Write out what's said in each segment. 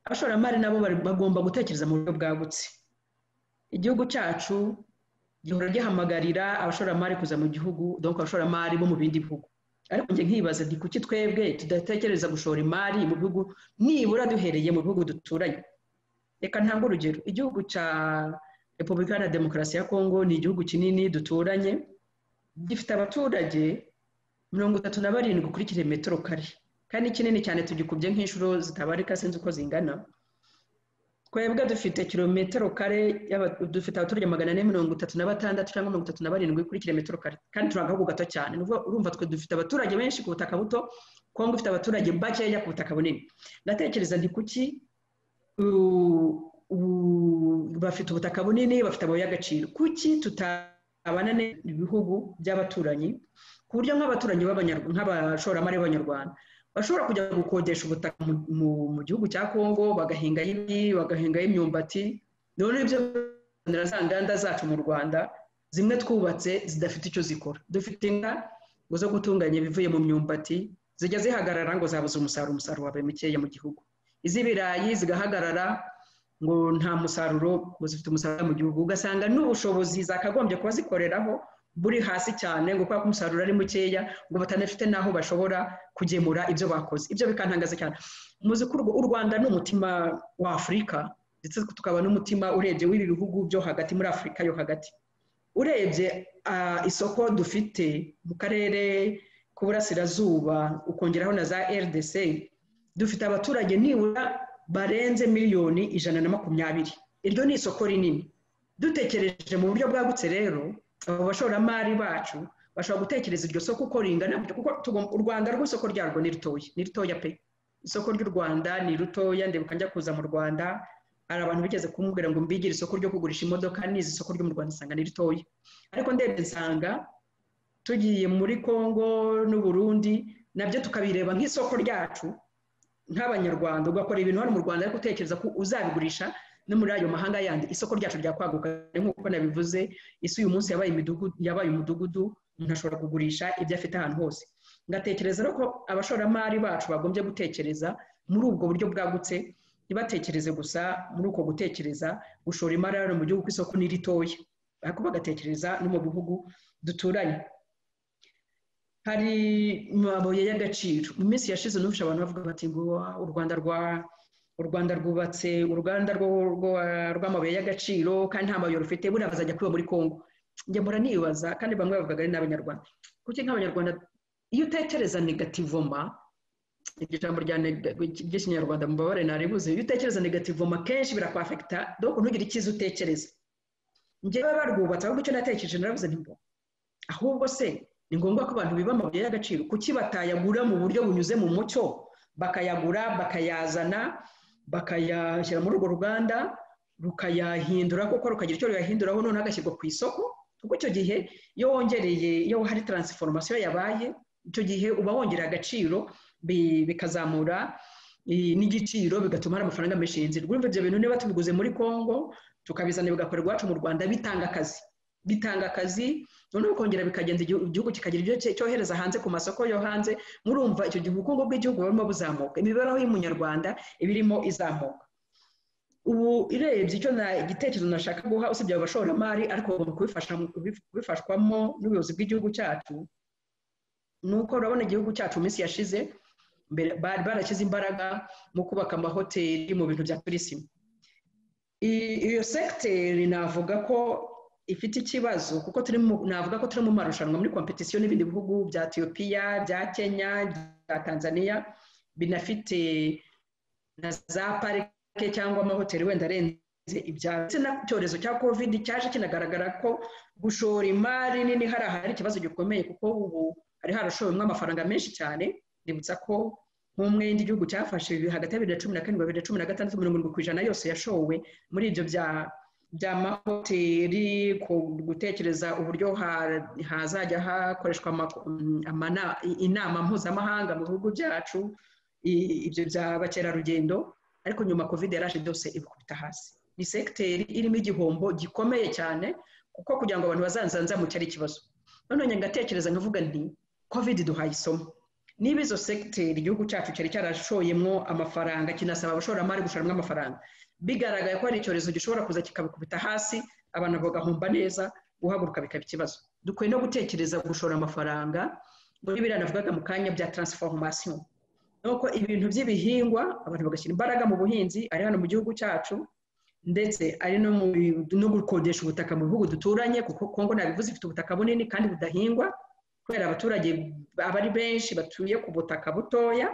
abashoramari nabo bagomba gutekereza mu buryo bwagutse igihugu cyacu gihora gihamagarira abashoramari kuza mu gihugu donko abashoramari bo mu bindi bihugu ariko njye nkibaza ndi kuki twebwe tudatekereza gushora imari mu bihugu nibura duhereye mu bihugu duturanye reka ntanga urugero igihugu cya repubulika ya demokarasi ya kongo ni igihugu kinini duturanye gifite abaturage mirongo itatu na barindwi kuri kilometero kare kandi kinini cyane tugikubye nk'inshuro zitabarika sinzi uko zingana twebwe dufite kilometero kare dufite abaturage magana ane mirongo itatu na batandatu cyangwa mirongo itatu na barindwi kuri kilometero kare kandi turi agahugu gato cyane urumva twe dufite abaturage benshi ku butaka buto kongo ifite abaturage bakeya ku butaka bunini ndatekereza ndi kuki bafite ubutaka bunini bafite amabuye y'agaciro kuki tutabana neza ibihugu by'abaturanyi ku buryo nk'abaturanyi nk'abashoramari b'abanyarwanda bashobora kujya gukodesha ubutaka mu gihugu cya kongo bagahingaho ibi bagahingaho imyumbati noneho ibyo za nganda zacu mu rwanda zimwe twubatse zidafite icyo zikora dufite inka ngo zo gutunganya ibivuye mu myumbati zijya zihagarara ngo zabuze umusaruro umusaruro wabaye mukeya mu gihugu iz'ibirayi zigahagarara ngo nta musaruro ngo zifite umusaruro mu gihugu ugasanga n'ubushobozi zakagombye kuba zikoreraho buri hasi cyane ngo kubera ko umusaruro ari mukeya ngo batanafite n'aho bashobora kugemura ibyo bakoze ibyo bikantangaza cyane muzi ko u rwanda ni umutima wa afurika ndetse tukaba n'umutima urebye w'ibi bihugu byo hagati muri afurika yo hagati urebye isoko dufite mu karere k'uburasirazuba ukongeraho na za rdc dufite abaturage nibura barenze miliyoni ijana na makumyabiri iryo ni isoko rinini dutekereje mu buryo bwagutse rero abo bashoramari bacu bashobora gutekereza iryo soko uko ringana kuko u rwanda rw'isoko ryarwo ni ritoya ni ritoya pe isoko ry'u rwanda ni ritoya ndebuka njya kuza mu rwanda hari abantu bigeze kumubwira ngo mbigire isoko ryo kugurisha imodoka n'izi isoko ryo mu rwanda nsanga ni ritoya ariko ndebye nsanga tugiye muri congo n'uburundi nabyo tukabireba nk'isoko ryacu nk'abanyarwanda ugakora ibintu hano mu rwanda ariko utekereza ko uzabigurisha no muri ayo mahanga yandi isoko ryacu ryakwaguka nk'uko nabivuze isi uyu munsi yabaye imidugudu yabaye umudugudu umuntu ashobora kugurisha ibyo afite ahantu hose ngatekereza ko abashoramari bacu bagombye gutekereza muri ubwo buryo bwagutse ntibatekereze gusa muri uko gutekereza gushora imari hano mu gihugu ku isoko ni ritoya ariko bagatekereza no mu bihugu duturanye hari amabuye y'agaciro mu minsi yashize numvise abantu bavuga bati ngo u rwanda rwa u rwanda rwubatse uruganda rw'amabuye y'agaciro kandi nta mabuye rufite buriya bazajya kwiba muri congo njya mpora nibaza kandi bamwe bavugaga ari n'abanyarwanda kuki nk'abanyarwanda iyo utekereza negativoma iryo jambo ry'ikinyarwanda mubabare naribuze iyo utekereza negativoma kenshi birakwafekita doko ntugire icyiza utekereza njyewe barwubatse ahubwo icyo natekereje narabuze ntimbo ahubwo se ni ngombwa ko abantu biba amabuye y'agaciro kuki batayagura mu buryo bunyuze mu mucyo bakayagura bakayazana bakayashyira muri urwo ruganda rukayahindura kuko rukagira icyo ruyahinduraho noneho agashyirwa ku isoko kuko icyo gihe iyo wongereye iyo hari taransiforomasiyo yabaye icyo gihe uba wongera agaciro bikazamura n'igiciro bigatuma hari amafaranga menshi yinjira urumva ibyo bintu niba tubiguze muri congo tukabizana bigakora iwacu mu rwanda bitanga akazi bitanga akazi noneho kongera bikagenda igihugu kikagira ibyo cyohereza hanze ku masoko yo hanze murumva icyo gihe ubukungu bw'igihugu burimo buzamuka imibereho y'umunyarwanda iba irimo izamuka ubu irebye icyo gitekerezo nashaka guha usibye abashoramari ariko kubifashwamo n'ubuyobozi bw'igihugu cyacu ni uko urabona igihugu cyacu mu minsi yashize barashyize imbaraga mu kubaka amahoteli mu bintu bya turisime iyo segiteri navuga ko ifite ikibazo kuko turi navuga ko turi mu marushanwa muri kompetisiyo n'ibindi bihugu bya etiyopiya bya kenya bya tanzania binafite na za parike cyangwa amahoteli wenda arenze ibyaro ndetse n'icyorezo cya kovidi cyaje kinagaragara ko gushora imari nini hari ahari ikibazo gikomeye kuko ubu hari harashowemo amafaranga menshi cyane ndibutsa ko nk'umwenda igihugu cyafashe hagati ya bibiri na cumi na karindwi bibiri na cumi na gatandatu mirongo irindwi ku ijana yose yashowe muri ibyo bya by'amahoteli gutekereza uburyo hazajya hakoreshwa inama mpuzamahanga mu bihugu byacu ibyo by'abakerarugendo ariko nyuma covid yaraje byose ibikubita hasi ni segiteri irimo igihombo gikomeye cyane kuko kugira ngo abantu bazanzanzamuke ari ikibazo none ngatekereza nkavuga nti covid duhaye isomo niba izo segiteri igihugu cyacu cyari cyarashoyemo amafaranga kinasaba abashoramari gushoramo amafaranga bigaragaye ko hari icyorezo gishobora kuza kikabikubita hasi abantu bagahomba neza guhaguruka bikaba ikibazo dukwiye no gutekereza gushora amafaranga muri biriya navugaga mu kanya bya taransiforomasiyo nuko ibintu by'ibihingwa abantu bagashyira imbaraga mu buhinzi ari hano mu gihugu cyacu ndetse ari no gukodesha ubutaka mu bihugu duturanye kuko kongo nabivuze ifite ubutaka bunini kandi budahingwa kubera abaturage aba ari benshi batuye ku butaka butoya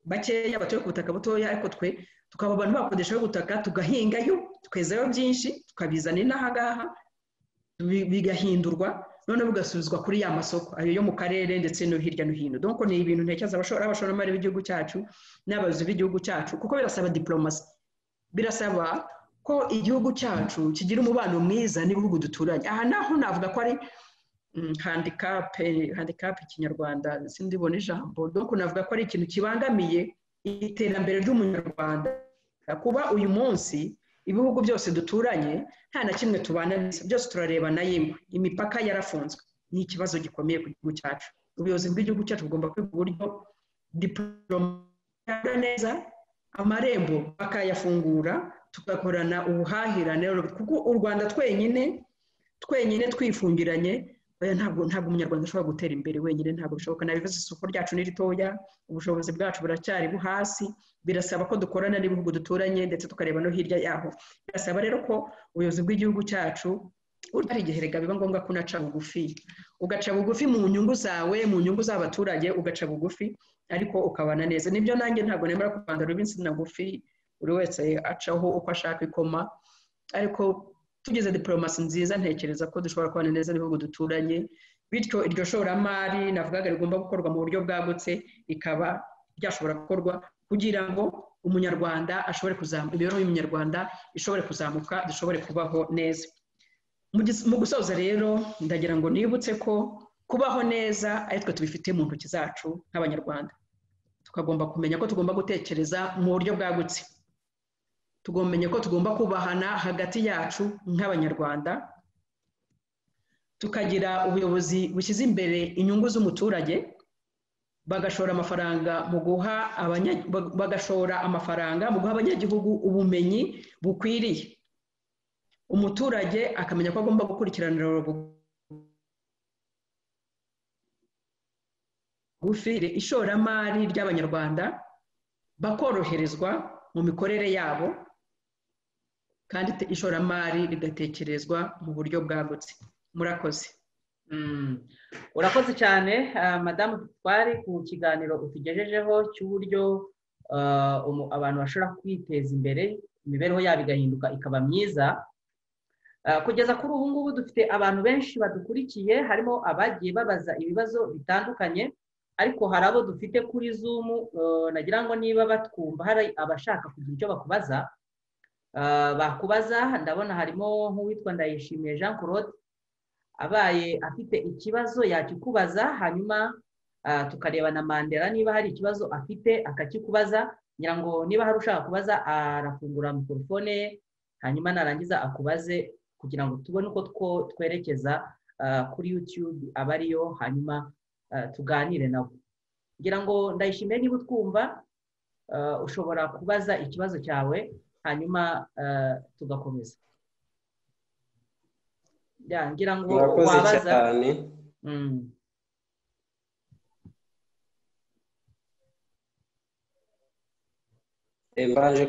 bakeya batuye ku butaka butoya ariko twe tukaba abantu bakodeshaho ubutaka tugahingayo tukezayo byinshi tukabizana inaha ngaha bigahindurwa noneho bigasubizwa kuri ya masoko ayo yo mu karere ndetse no hirya no hino dore ni ibintu ntekereza abashoramari b'igihugu cyacu n'abayobozi b'igihugu cyacu kuko birasaba diporomasi birasaba ko igihugu cyacu kigira umubano mwiza n'ibihugu duturanye aha naho navuga ko ari handikapu handikapu ikinyarwanda sindibona ijambo dore navuga ko ari ikintu kibangamiye iterambere ry'umunyarwanda kuba uyu munsi ibihugu byose duturanye nta na kimwe tubana neza byose turarebana yemwe imipaka yarafunzwe ni ikibazo gikomeye ku gihugu cyacu ubuyobozi bw'igihugu cyacu bugomba kwiga uburyo diporomasi neza amarembo bakayafungura tugakorana ubuhahirane kuko u rwanda twenyine twenyine twifungiranye ntabwo ntabwo umunyarwanda ashobora gutera imbere wenyine ntabwo bishoboka nabivuze isoko ryacu ni ritoya ubushobozi bwacu buracyari hasi birasaba ko dukorana n'ibihugu duturanye ndetse tukareba no hirya yaho birasaba rero ko ubuyobozi bw'igihugu cyacu ari igihe rega biba ngombwa ko unaca bugufi ugaca bugufi mu nyungu zawe mu nyungu z'abaturage ugaca bugufi ariko ukabana neza nibyo nanjye ntabwo nemera kuvanga ruba insina ngufi buri wese acaho uko ashaka ikoma ariko tugize diporomasi nziza ntekereza ko dushobora kubana neza n'ibihugu duturanye bityo iryo shoramari navugaga rigomba gukorwa mu buryo bwagutse rikaba ryashobora gukorwa kugira ngo umunyarwanda ashobore kuzamuka imibereho y'umunyarwanda ishobore kuzamuka dushobore kubaho neza mu gusoza rero ndagira ngo nibutse ko kubaho neza ari twe tubifite mu ntoki zacu nk'abanyarwanda tukagomba kumenya ko tugomba gutekereza mu buryo bwagutse tugomba ko tugomba kubahana hagati yacu nk'abanyarwanda tukagira ubuyobozi bushyize imbere inyungu z'umuturage bagashora amafaranga mu guha bagashora amafaranga mu guha abanyagihugu ubumenyi bukwiriye umuturage akamenya ko agomba gukurikiranira bugufi ishoramari ry'abanyarwanda bakoroherezwa mu mikorere yabo kandi ishoramari rigatekerezwa mu buryo bwagutse murakoze urakoze cyane madamu twari ku kiganiro utugejejeho cy'uburyo abantu bashobora kwiteza imbere imibereho yabo igahinduka ikaba myiza kugeza kuri ubu ngubu dufite abantu benshi badukurikiye harimo abagiye babaza ibibazo bitandukanye ariko hari abo dufite kuri zumu nagira ngo niba batwumva hari abashaka kugira icyo bakubaza bakubaza ndabona harimo nk'uwitwa ndayishimiye jean claude abaye afite ikibazo yakikubaza hanyuma tukareba na mandela niba hari ikibazo afite akakikubaza ngira ngo niba hari ushaka kubaza arafungura mikorofone ye hanyuma narangiza akubaze kugira ngo tubone uko twerekeza kuri yutube aba ariyo hanyuma tuganire nabo ngira ngo ndayishimiye niba utwumva ushobora kubaza ikibazo cyawe hanyuma tugakomeza ngira ngo wabaza mbanje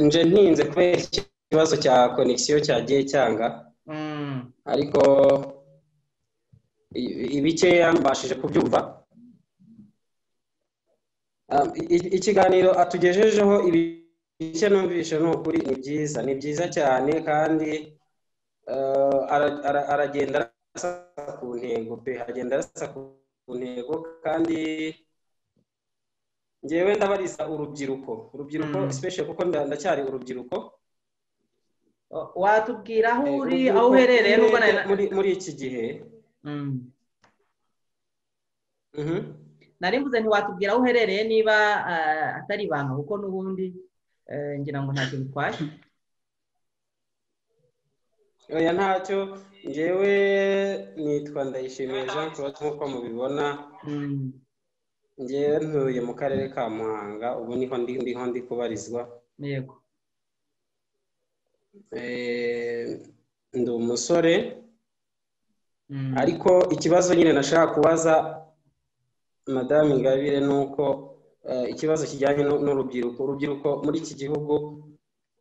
nje ntinze kubera ikibazo cya konegisiyo cyagiye cyanga ariko ibikeya mbashije kubyumva ikiganiro atugejejeho ibice numvise ni ukuri ni byiza ni byiza cyane kandi aragenda arasa ku ntego pe aragenda arasa ku ntego kandi ngewe ndabariza urubyiruko urubyiruko sipeshe kuko ndacyari urubyiruko watubwira aho uri aho uherereye n'ubwo muri iki gihe nari mvuze ntiwatubwira aho uherereye niba atari ibanga kuko n'ubundi ngira ngo ntacyo bitwaye oya ntacyo ngewe nitwa ndayishimiye jean claude nk'uko mubibona ngewe ntuye mu karere ka muhanga ubu niho ndi ndiho ndi kubarizwa yego Eh, ndi umusore ariko ikibazo nyine nashaka kubaza madamu ingabire ni uko eh, ikibazo kijyanye n'u- n'urubyiruko urubyiruko muri iki gihugu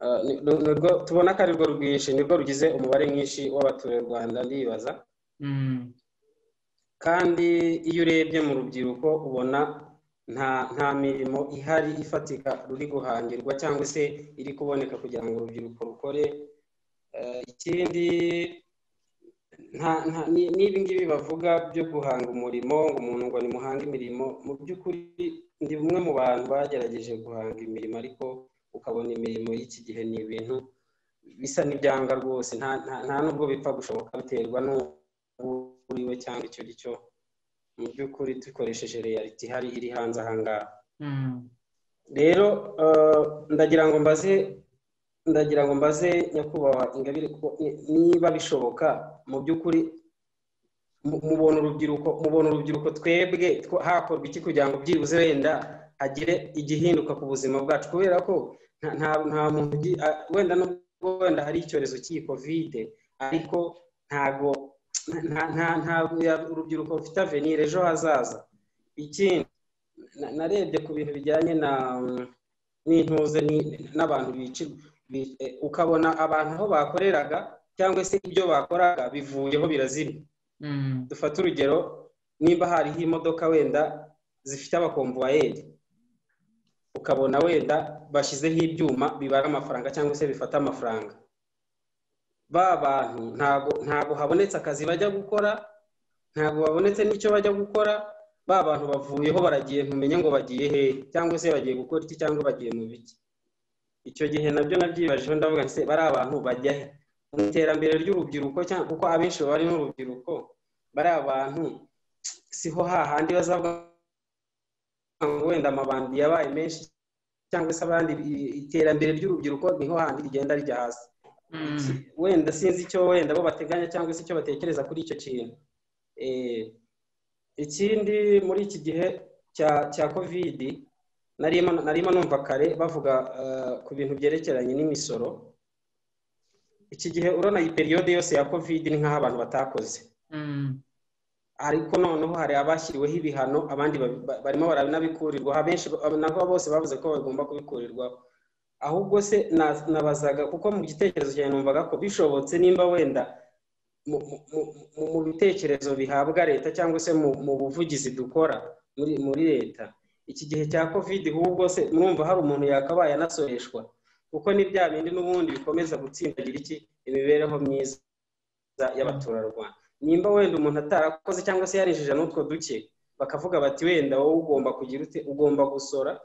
eh, ni- ni- nirwo tubona ko arirwo rwinshi nirwo rugize umubare mwinshi w'abaturarwanda ndibaza kandi iyo urebye mu rubyiruko ubona nta nta mirimo ihari ifatika ruri guhangirwa cyangwa se iri kuboneka kugira ngo urubyiruko rukore Eh, ikindi nta nta ni- n'ibi ngibi bavuga byo guhanga umurimo ngo umuntu ngo nimuhange imirimo mu by'ukuri ndi umwe mu bantu bagerageje guhanga imirimo ariko ukabona imirimo y'iki gihe ni ibintu bisa n'ibyanga rwose nta nta- nta n'ubwo bipfa gushoboka biterwa n'u- uriwe cyangwa icyo ari cyo mu by'ukuri dukoresheje reality ihari iri hanze aha ngaha rero eh, ndagira ngo mbaze ndagira ngo mbaze nyakubahwa ingabire ko ni- niba bishoboka mu by'ukuri mu- mubona urubyiruko mubona urubyiruko twebwe two- hakorwa iki kugira ngo byibuze wenda hagire igihinduka ku buzima bwacu kubera ko nta- nta- nta muntu ugi- a- wenda nubwo wenda hari icyorezo cy'iyi kovide ariko ntago nta nta ntabwo ya- urubyiruko rufite avenir ejo hazaza ikindi na- narebye ku bintu bijyanye na mm, n'intuze ni- n'abantu bicirwa bi- eh, ukabona abantu aho bakoreraga cyangwa se ibyo bakoraga bivuyeho birazima dufate urugero nimba hariho imodoka wenda zifite abakomvuwayeri ukabona wenda bashyizeho ibyuma bibara amafaranga cyangwa se bifata amafaranga ba bantu ntago ntago habonetse akazi bajya gukora ntago babonetse n'icyo bajya gukora ba bantu bavuyeho baragiye ntumenye ngo bagiye hehe cyangwa se bagiye gukora iki cyangwa bagiye mu biki icyo gihe nabyo nabyibajeho ndavuga nti se bari abantu bajya he mu iterambere ry'urubyiruko cyangwa kuko abenshi baba ari n'urubyiruko bari abantu siho hahandi bazavuga ngo wenda amabandi yabaye menshi cyangwa se abandi i- iterambere ry'urubyiruko niho handi rigenda rijya hasi wenda sinzi icyo wenda bo bateganya cyangwa se icyo batekereza kuri icyo kintu Eh, ikindi muri iki gihe cya cya kovidi narimo narimo numva kare bavuga eh, ku bintu byerekeranye n'imisoro iki gihe urabona iyi periyode yose ya kovidi ni nk'aho abantu batakoze ariko noneho hari abashyiriweho ibihano abandi babi- ba- barimo baranabikurirwa abenshi ba- nabo bose bavuze ko bagomba kubikurirwaho ahubwo se na- nabazaga kuko mu gitekerezo cyanjye numvaga ko bishobotse nimba wenda mu- mu- mu- mu- mu bitekerezo bihabwa leta cyangwa se mu mu buvugizi dukora muri muri leta iki gihe cya covid ahubwo se murumva hari umuntu yakabaye anasoreshwa kuko ni bya bindi n'ubundi bikomeza gutsindagira iki imibereho myiza y'abaturarwanda nimba wenda umuntu atarakoze cyangwa se yarinjije n'utwo duke bakavuga bati wenda wowe ugomba kugira ute ugomba gusora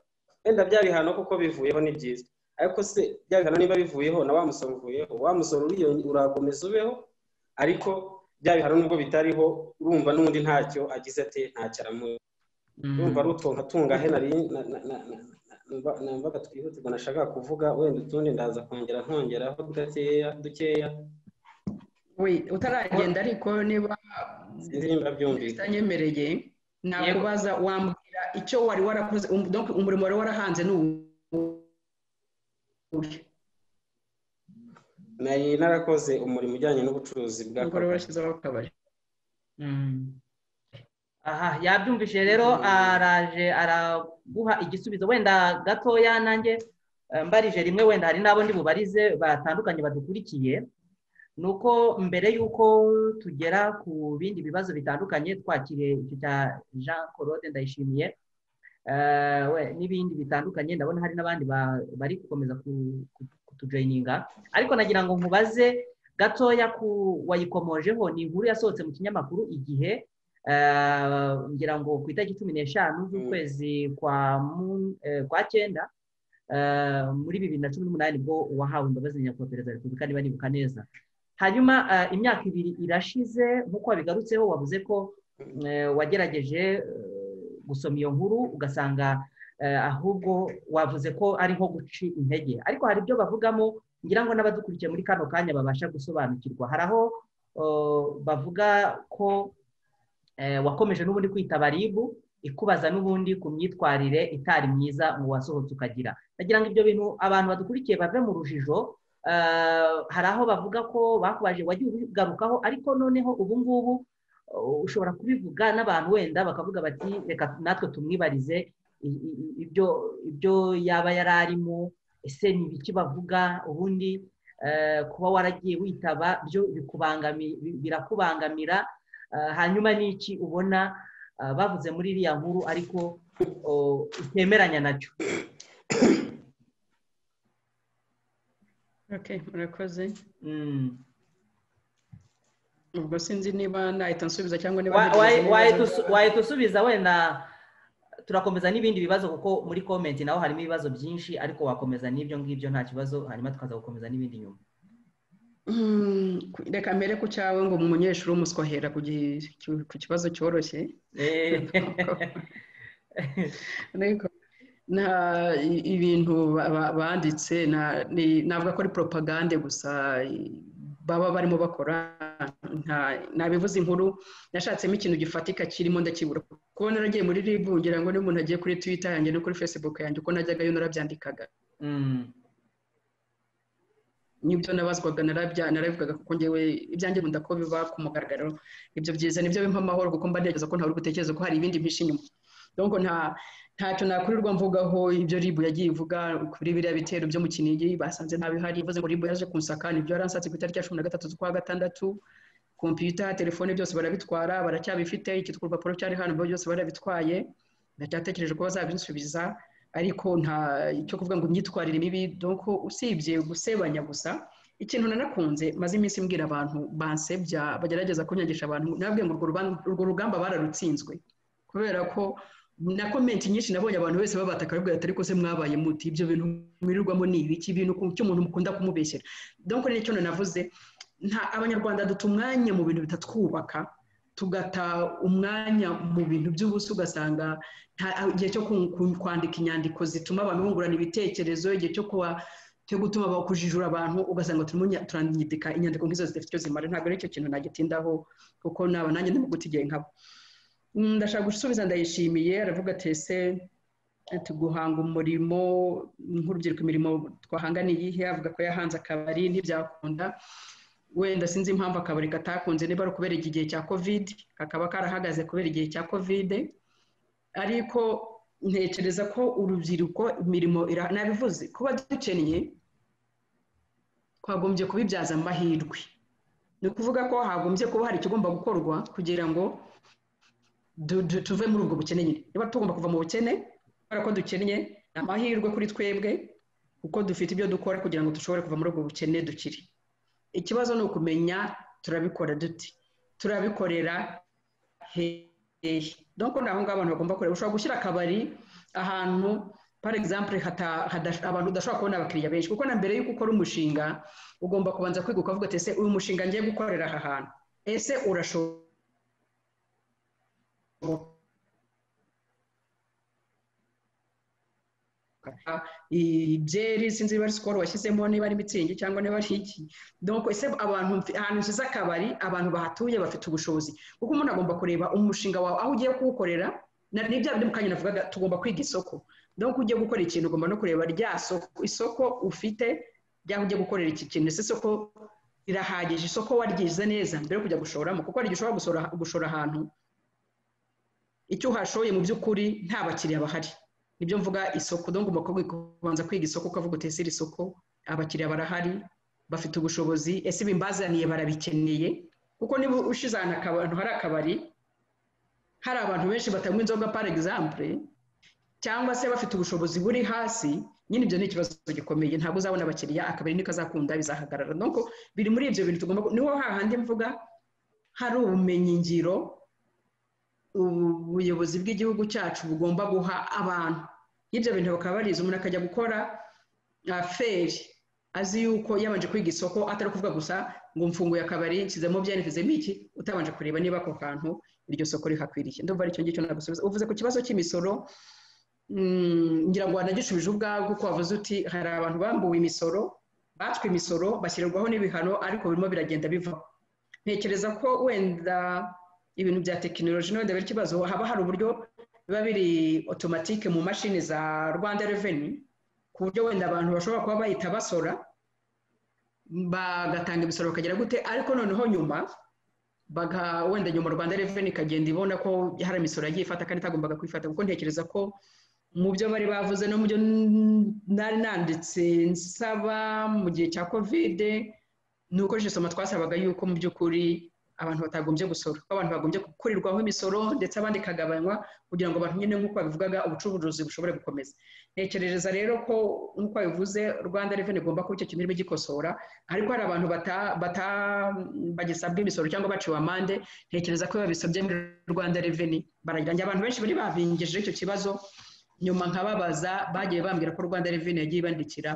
wenda bya bihano kuko bivuyeho ni byiza ariko se bya bihano niba bivuyeho na wa musoro uvuyeho wa musoro uriyo- urakomeza ubeho ariko bya bihano nubwo bitariho urumva n'undi ntacyo agize ate ntacyo aramuha urumva ari utwo nkatunga he nari na- na- na- na- na- numva- numvaga twihutirwa nashakaga kuvuga wenda utundi ndaza kongera nkongeraho dukeya dukeya we utaragenda ariko niba indirimbo byumvikana utanyemereye nakubaza wambwira icyo wari warakoze um- donc umurimo wari warahanze ni uwuhe nari narakoze umurimo ujyanye n'ubucuruzi ubwo bwa rero kagari washyizeho akabari aha yabyumvise rero araje araguha igisubizo wenda gatoya nanjye eh, mbarije rimwe wenda hari n'abo ndi bubarize batandukanye badukurikiye ni uko mbere y'uko tugera ku bindi bibazo bitandukanye twakiriye icyo cya jean claude ndayishimiye eh, we, n'ibindi bitandukanye ndabona hari n'abandi ba- bari gukomeza ku- ku- kutujoyininga ariko nagira ngo nkubaze gatoya ku wayikomojeho ni inkuru yasohotse mu kinyamakuru igihe eh, ngira ngo ku itariki cumi n'eshanu z'ukwezi kwa Mun- eh, kwa cyenda eh, muri bibiri na cumi n'umunani bwo wahawe imbabazi na nyakubahwa perezida wa repubulika niba nibuka neza hanyuma eh, imyaka ibiri irashize nk'uko wabigarutseho wavuze ko eh, wagerageje eh, gusoma iyo nkuru ugasanga eh, ahubwo wavuze ko ari nko guca intege ariko hari ibyo bavugamo ngira ngo n'abadukurikiye muri kano kanya babasha gusobanukirwa hari aho bavuga ko wakomeje n'ubundi kwita baribu ikubaza n'ubundi ku myitwarire itari myiza mu wasohotse ukagira nagira ngo ibyo bintu abantu badukurikiye bave mu rujijo hari aho bavuga ko bakubaje wagiye ubigarukaho ariko noneho ubu ngubu ushobora kubivuga n'abantu wenda bakavuga bati reka natwe tumwibarize ibyo ibyo yaba yari arimo ese ni ibiki bavuga ubundi kuba waragiye witaba byo birakubangamira hanyuma n'iki ubona bavuze muri iriya nkuru ariko itemeranya nacyo murakoze ubwo sinzi niba nahita nsubiza cyangwa niba wahita usubiza wenda turakomeza n'ibindi bibazo kuko muri komenti naho harimo ibibazo byinshi ariko wakomeza n'ibyo ngibyo nta kibazo hanyuma tukaza gukomeza n'ibindi nyuma reka mbere ku cyawe ngo umunyeshuri umusohera ku kibazo cyoroshye ibintu banditse ntabwo akora poropagande gusa baba barimo bakora nabivuze inkuru nashatsemo ikintu gifatika kirimo ndakibura kuba naragiye muri ribu ngira ngo n'umuntu agiye kuri twita yanjye no kuri fesibuku yanjye uko najyagayo narabyandikaga n'ibyo nabazwaga narabivugaga kuko ngewe ibyanjye nkunda ko biba ku mugaragaro ibyo byiza nibyo bimpa amahoro kuko mba ntekereza ko ntawe uri gutekereza ko hari ibindi byinshi inyuma donko nta ntacyo nakurirwa mvugaho ibyo ribu yagiye ivuga kuri biriya bitero byo mu kinigi basanze nta bihari bivuze ngo ribu yaje kunsaka nibyo yaransatse ku itariki ya cumi na gatatu z'ukwa gatandatu kompiyuta telefone byose barabitwara baracyabifite iki urupapuro cyari hano byose barabitwaye ndacyatekereje ko bazabinsubiza ariko nta icyo kuvuga ngo imyitwarire mibi doko usibye gusebanya gusa ikintu nanakunze maze iminsi mbwira abantu bansebya bagerageza kunyangisha abantu nababwiye ngo urwo rugamba bararutsinzwe kubera ko na komenti nyinshi nabonye abantu bose babataka babwira ati ariko se mwabaye muti ibyo bintu mwirirwamo ni ibiki ibintu cy'umuntu mukunda kumubeshyera doko nicyo nanavuze nta abanyarwanda duta umwanya mu bintu bitatwubaka tugata umwanya mu bintu by'ubusa ugasanga igihe cyo kwandika inyandiko zituma abantu bungurana ibitekerezo igihe cyo kuba cyo gutuma bakujijura abantu ugasanga turimo turandika inyandiko nk'izo zidafite icyo zimara ntabwo aricyo kintu nagitindaho kuko naba nanjye ndimo gutigiye nkabo ndashaka gusubiza ndayishimiye aravuga ati ese guhanga umurimo nk'urubyiruko imirimo twahanga ni iyihe avuga ko yahanze akabari ntibyakunda wenda sinzi impamvu akabari katakunze niba ari ukubera iki gihe cya kovide kakaba karahagaze kubera igihe cya kovide ariko ntekereza ko urubyiruko imirimo nabivuze kuba dukennye twagombye kubibyaza amahirwe ni ukuvuga ko hagombye kuba hari ikigomba gukorwa kugira ngo tuve muri ubwo bukene nyine niba tugomba kuva mu bukene kubera ko dukennye ni amahirwe kuri twebwe kuko dufite ibyo dukora kugira ngo dushobore kuva muri ubwo bukene dukiri ikibazo ni ukumenya turabikora duti turabikorera hehe dore ni aho ngaho abantu bagomba kureba ushobora gushyira akabari ahantu par exemple abantu udashobora kubona abakiriya benshi kuko na mbere y'uko ukora umushinga ugomba kubanza kwiga ukavuga ati ese uyu mushinga ngiye gukorera aha hantu ese urashobora ibyeri sinzi niba ari sikoro washyizemo niba ari mitsingi cyangwa niba ari iki doko ese abantu ahantu nshyize akabari abantu bahatuye bafite ubushobozi kuko umuntu agomba kureba umushinga wawe aho ugiye kuwukorera ni bya bindi mu kanya navugaga tugomba kwiga isoko doko ugiye gukora ikintu ugomba no kureba rya soko isoko ufite ry'aho ugiye gukorera iki kintu ese isoko rirahagije isoko waryize neza mbere yo kujya gushoramo kuko hari igihe ushobora gushora ahantu icyo uhashoye mu by'ukuri nta bakiriya bahari nibyo mvuga isoko dore ngomba kubanza kwiga isoko ukavuga utese iri soko abakiriya barahari bafite ubushobozi ese ibimbazaniye barabikeneye kuko niba ushize ahantu hari akabari hari abantu benshi batanywa inzoga par exemple cyangwa se bafite ubushobozi buri hasi nyine ibyo ni ikibazo gikomeye ntabwo uzabona abakiriya akabari niko azakunda bizahagarara nuko biri muri ibyo bintu tugomba niho hahandi mvuga hari ubumenyingiro ubuyobozi bw'igihugu cyacu bugomba guha abantu y'ibyo bintu bakaba barize umuntu akajya gukora feri azi yuko yabanje kwiga isoko atari kuvuga gusa ngo mfunguye akabari nshyizemo byanifizemo iki utabanje kureba niba ako kantu iryo soko rihakwiriye ndumva aricyo ngicyo nagusubiza uvuze ku kibazo cy'imisoro ngira ngo wanagishubije ubwawe kuko wavuze uti hari abantu bambuwe imisoro batswe imisoro bashyirwaho n'ibihano ariko birimo biragenda bivaho ntekereza ko wenda ibintu bya tekinoloji n'ubundi bari ikibazo haba hari uburyo biba biri otomatike mu mashini za rwanda reveni ku buryo wenda abantu bashobora kuba bahita basora bagatanga imisoro bakagera gute ariko noneho nyuma wenda nyuma rwanda reveni ikagenda ibona ko hari imisoro yagiye ifata kandi itagombaga kwifata kuko ntekereza ko mu byo bari bavuze no mu byo nari nanditse nsaba mu gihe cya kovide ni uko jisoma twasabaga yuko mu by'ukuri abantu batagombye gusora ko abantu bagombye gukurirwaho imisoro ndetse abandi ikagabanywa kugira ngo abantu nyine nk'uko babivugaga ubucuruzi bushobore gukomeza ntekereza rero ko nk'uko bivuze rwanda reveni igomba kuba icyo kintu irimo igikosora ariko hari abantu bagisabwa imisoro cyangwa baciwe amande ntekereza ko iyo babisabye muri rwanda reveni baragira abantu benshi bari babingije icyo kibazo nyuma nkababaza bagiye bambwira ko rwanda reveni yagiye ibandikira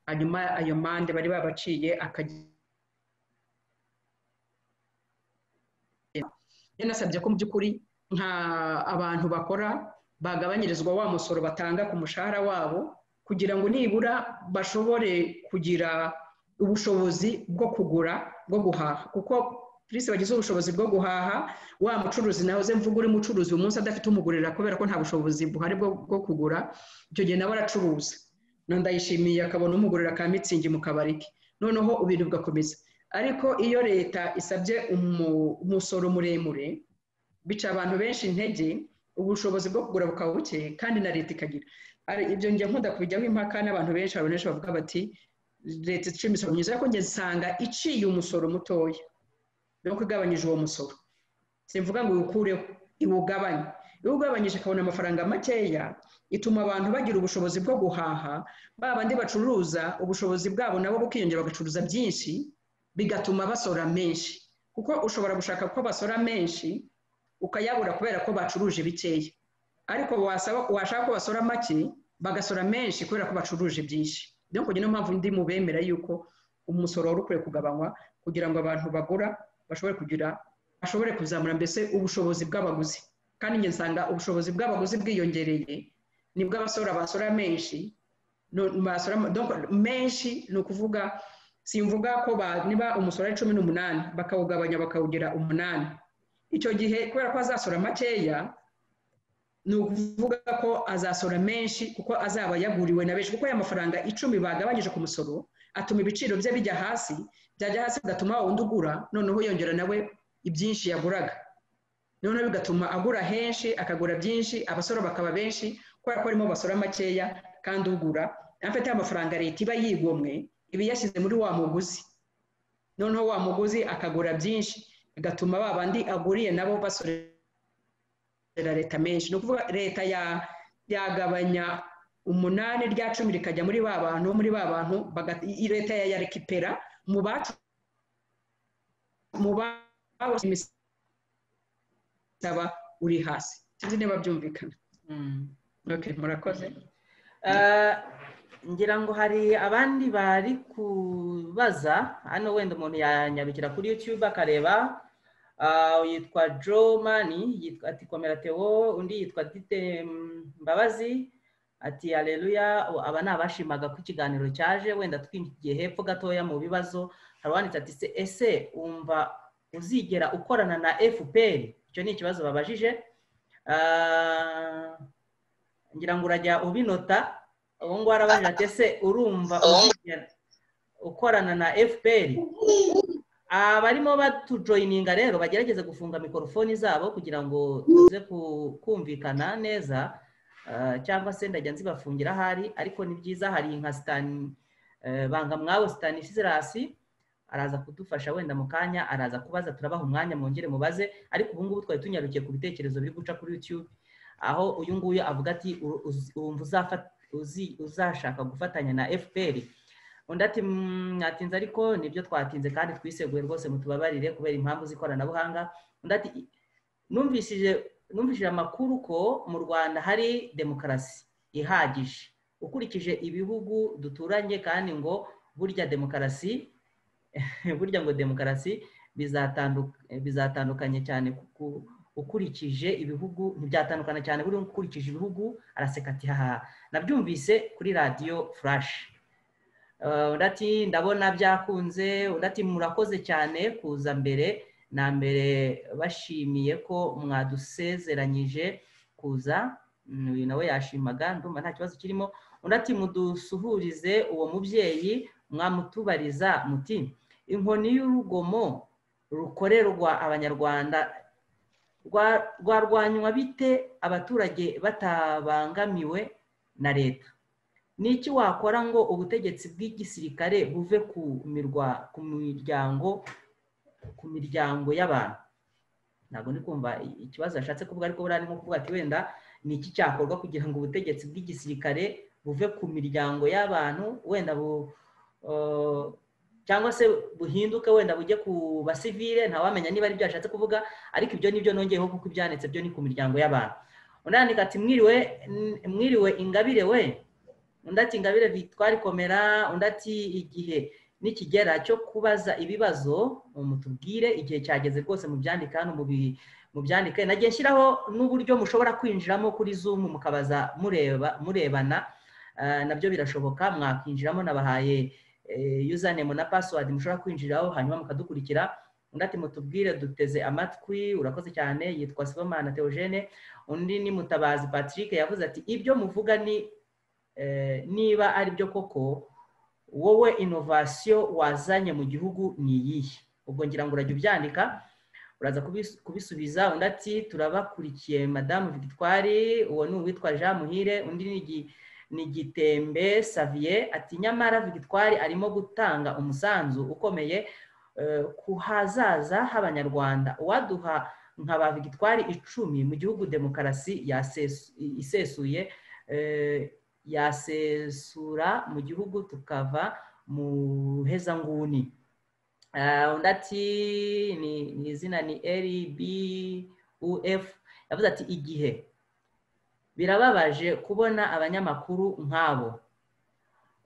hanyuma ayo mande bari babaciye akajya yanasabye ko mu by'ukuri nka abantu bakora bagabanyirizwa wa musoro batanga ku mushahara wabo kugira ngo nibura bashobore kugira ubushobozi bwo kugura bwo guhaha kuko bisi bagize ubushobozi bwo guhaha wa mucuruzi nawe uze mvuga uri mucuruzi uyu munsi adafite umugurira kubera ko nta bushobozi buhari bwo kugura icyo gihe nawe aracuruza ndayishimiye akabona umugurira ka mitsingi mu kabari ke noneho ibintu bigakomeza ariko iyo leta isabye umusoro muremure bica abantu benshi intege ubushobozi bwo kugura bukaba buke kandi na leta ikagira ibyo njya nkunda kubijyaho impaka n'abantu benshi abantu benshi bavuga bati leta iciye imisoro myiza ariko njye nsanga iciye umusoro mutoya nuko igabanyije uwo musoro simvuga ngo iwukureho iwugabanye iyo ugabanyije ikabona amafaranga makeya ituma abantu bagira ubushobozi bwo guhaha babandi bacuruza ubushobozi bwabo nabo bukiyongera bagacuruza byinshi bigatuma basora menshi kuko ushobora gushaka ko basora menshi ukayabura kubera ko bacuruje bikeya ariko washaka ko basora make bagasora menshi kubera ko bacuruje byinshi niyo niyo mpamvu ndi mu bemera yuko umusoro wari ukwiye kugabanywa kugira ngo abantu bagura bashobore kugira bashobore kuzamura mbese ubushobozi bw'abaguzi kandi njye nsanga ubushobozi bw'abaguzi bwiyongereye nibwo abasora basora menshi menshi ni ukuvuga simvuga ko niba umusoro ari cumi n'umunani bakawugabanya bakawugira umunani icyo gihe kubera ko azasora makeya ni ukuvuga ko azasora menshi kuko azaba yaguriwe na benshi kuko aya mafaranga icumi bagabanyije ku musoro atuma ibiciro bye bijya hasi byajya hasi bigatuma wundi ugura noneho yongera nawe ibyinshi yaguraga noneho bigatuma agura henshi akagura byinshi abasora bakaba benshi kubera ko arimo basora makeya kandi ugura afite amafaranga leta iba yigomwe iba yashyize muri wa muguzi noneho wa muguzi akagura byinshi bigatuma ba bandi aguriye nabo basorera leta menshi ni ukuvuga leta yagabanya umunani rya cumi rikajya muri ba bantu muri ba bantu leta yayarekipera mu bacu mu imisaba uri hasi sinzi niba byumvikana murakoze ngira ngo hari abandi bari kubaza hano wenda umuntu yanyarukira kuri yutube akareba yitwa joe mani ati komera teo undi yitwa dite mbabazi ati aleluya aba ni abashimaga ko ikiganiro cyaje wenda twinjiye hepfo gatoya mu bibazo hari uwanditse ati se ese wumva uzigera ukorana na fpr icyo ni ikibazo babajije ngira ngo urajya ubinota ubu ngubu arabaje ati ese urumva ukorana na fpr abarimo batujoyininga rero bagerageze gufunga mikorofoni zabo kugira ngo tuze kumvikana neza cyangwa se ndajya nzibafungira ahari ariko ni byiza hari nka sitani banga mwawe sitani isirasi araza kudufasha wenda mu kanya araza kubaza turabaha umwanya mwongere mubaze ariko ubu ngubu twari tunyarukiye ku bitekerezo biri guca kuri yutube aho uyu nguyu avuga ati wumva uzafata uzashaka gufatanya na fpr undi ati mwatinze ariko nibyo twatinze kandi twiseguye rwose mutubabarire kubera impamvu z'ikoranabuhanga undi ati numvishije amakuru ko mu rwanda hari demokarasi ihagije ukurikije ibihugu duturanye kandi ngo burya demokarasi burya ngo demokarasi bizatandukanye cyane kuko ukurikije ibihugu ntibyatandukana cyane buriya ukurikije ibihugu araseka ati haha nabyumvise kuri radiyo furashi undi ati ndabona byakunze undi ati murakoze cyane kuza mbere na mbere bashimiye ko mwadusezeranyije kuza uyu nawe yashimaga ndumva nta kibazo kirimo undi ati mudusuhurize uwo mubyeyi mwamutubariza muti inkoni y'urugomo rukorerwa abanyarwanda rwarwanywa bite abaturage batabangamiwe na leta n'iki wakora ngo ubutegetsi bw'igisirikare buve ku miryango ku miryango y'abantu ntabwo ndi kumva ikibazo yashatse kuvuga ariko buriya ni nko kuvuga ati wenda ni iki cyakorwa kugira ngo ubutegetsi bw'igisirikare buve ku miryango y'abantu wenda bu cyangwa se buhinduke wenda bujye ku basivile ntawamenya niba ari byo yashatse kuvuga ariko ibyo ni byo nongeyeho kuko ibyanditse byo ni ku miryango y'abantu unandika ati mwiriwe mwiriwe ingabire we undi ati ingabire vitwari komera undi ati igihe n'ikigera cyo kubaza ibibazo mutubwire igihe cyageze rwose mu byandika hano mu byandike nagiye nshyiraho n'uburyo mushobora kwinjiramo kuri zoom mukabaza mureba murebana nabyo birashoboka mwakwinjiramo nabahaye username na password mushobora kwinjiraho hanyuma mukadukurikira undi ati mutubwire duteze amatwi urakoze cyane yitwa sibomana teogene undi ni mutabazi patrick yavuze ati ibyo muvuga ni niba ari byo koko wowe inovasiyo wazanye mu gihugu ni iyihe ubwo ngira ngo urajya ubyandika uraza kubisubiza undi ati turabakurikiye madamu victoire uwo ni uwitwa jean muhire undi ni ni gitembe saviye ati nyamara victoire arimo gutanga umusanzu ukomeye ku hazaza h'abanyarwanda uwaduha nka ba victoire icumi mu gihugu demokarasi isesuye yasesura mu gihugu tukava mu hezanguni undi ati ni izina ni ribuf yavuze ati igihe birababaje kubona abanyamakuru nk'abo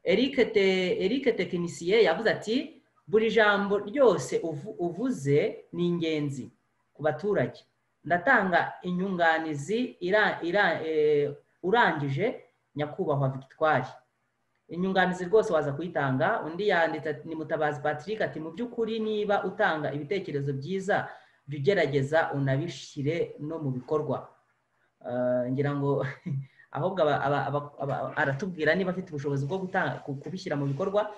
eric tekinisiye yavuze ati buri jambo ryose uvuze ni ingenzi ku baturage ndatanga inyunganizi urangije nyakubahwa victoire inyunganizi rwose waza kuyitanga undi yanditse ni mutabazi patrick ati mu by'ukuri niba utanga ibitekerezo byiza jya ugerageza unabishyire no mu bikorwa ngira ngo ahubwo aratubwira niba afite ubushobozi bwo kubishyira mu bikorwa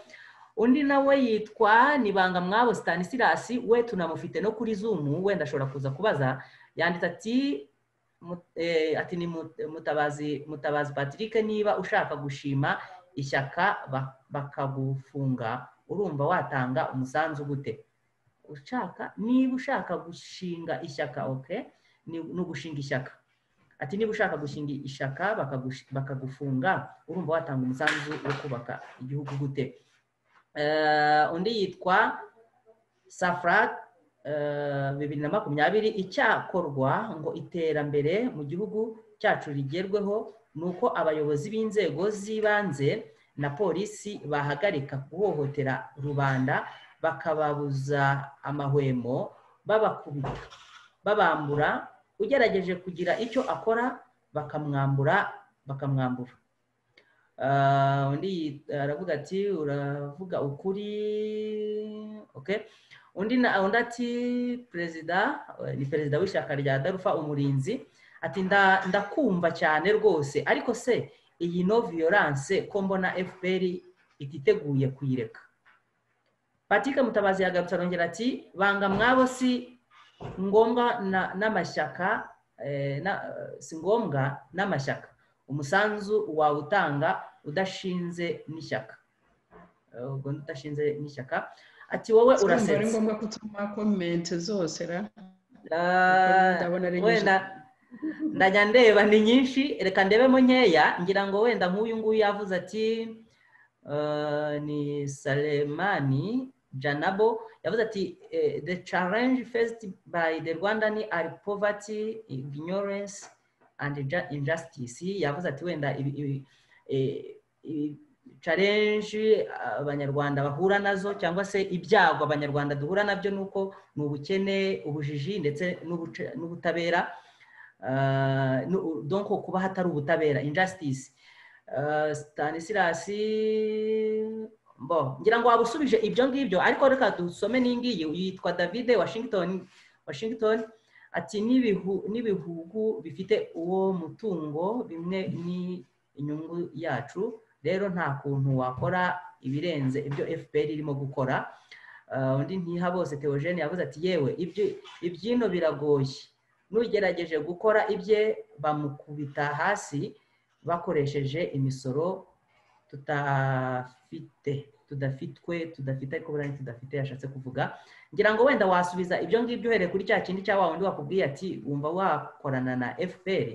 undi nawe yitwa nibanga mwabo stanisilasi we tunamufite no kuri zumu wenda ashobora kuza kubaza yanditse ati ati ni mutabazi patrick niba ushaka gushima ishyaka bakagufunga urumva watanga umusanzu gute ushaka niba ushaka gushinga ishyaka oke ni ugushinga ishyaka ati niba ushaka gushinga ishaka bakagufunga urumva watanga umusanzu wo kubaka igihugu gute undi yitwa safra bibiri na makumyabiri icyakorwa ngo iterambere mu gihugu cyacu rigerweho ni uko abayobozi b'inzego z'ibanze na polisi bahagarika guhohotera rubanda bakababuza amahwemo babakubita babambura ugerageje kugira icyo akora bakamwambura bakamwambura undi aravuga ati uravuga ukuri undi ati perezida ni perezida w'ishyaka rya darufa umurinzi ati ndakumva cyane rwose ariko se iyi no viyoranse ko mbona fpr ititeguye kuyireka patike mutabazi yagarutse arongera ati banga mwabo si ngombwa n'amashyaka si ngombwa n'amashyaka umusanzu wawutanga udashinze n'ishyaka ubwo udashinze n'ishyaka ati wowe urasetse ari ngombwa kutuma komenti zose wenda ndajya ndeba ni nyinshi reka ndebemo nkeya ngira ngo wenda nk'uyu nguyu yavuze ati ni saremani janabo yavuze ati the challenge faced by the rwanda ni are poverty ignorance and injustice yavuze ati wenda challenge abanyarwanda bahura nazo cyangwa se ibyago abanyarwanda duhura nabyo ni uko ni ubukene ubujiji ndetse n'ubutabera donko kuba hatari ubutabera injustice stanisilasi mbo ngira ngo waba usubije ibyo ngibyo ariko reka dusome n'ingiyi yitwa david washington washington ati n'ibihu n'ibihugu bifite uwo mutungo bimwe ni inyungu yacu rero nta kuntu wakora ibirenze ibyo fpr irimo gukora Ah, undi ntihabose theogene yavuze ati yewe ibyo- ibyino biragoye n'ugerageje gukora ibye bamukubita hasi bakoresheje imisoro tutafite tudafitwe tudafite ariko buriya ni tudafite yashatse kuvuga ngira ngo wenda wasubiza ibyo ngibyo uhereye kuri cya kindi cya wa wundi wakubwiye ati wumva wakorana na fpr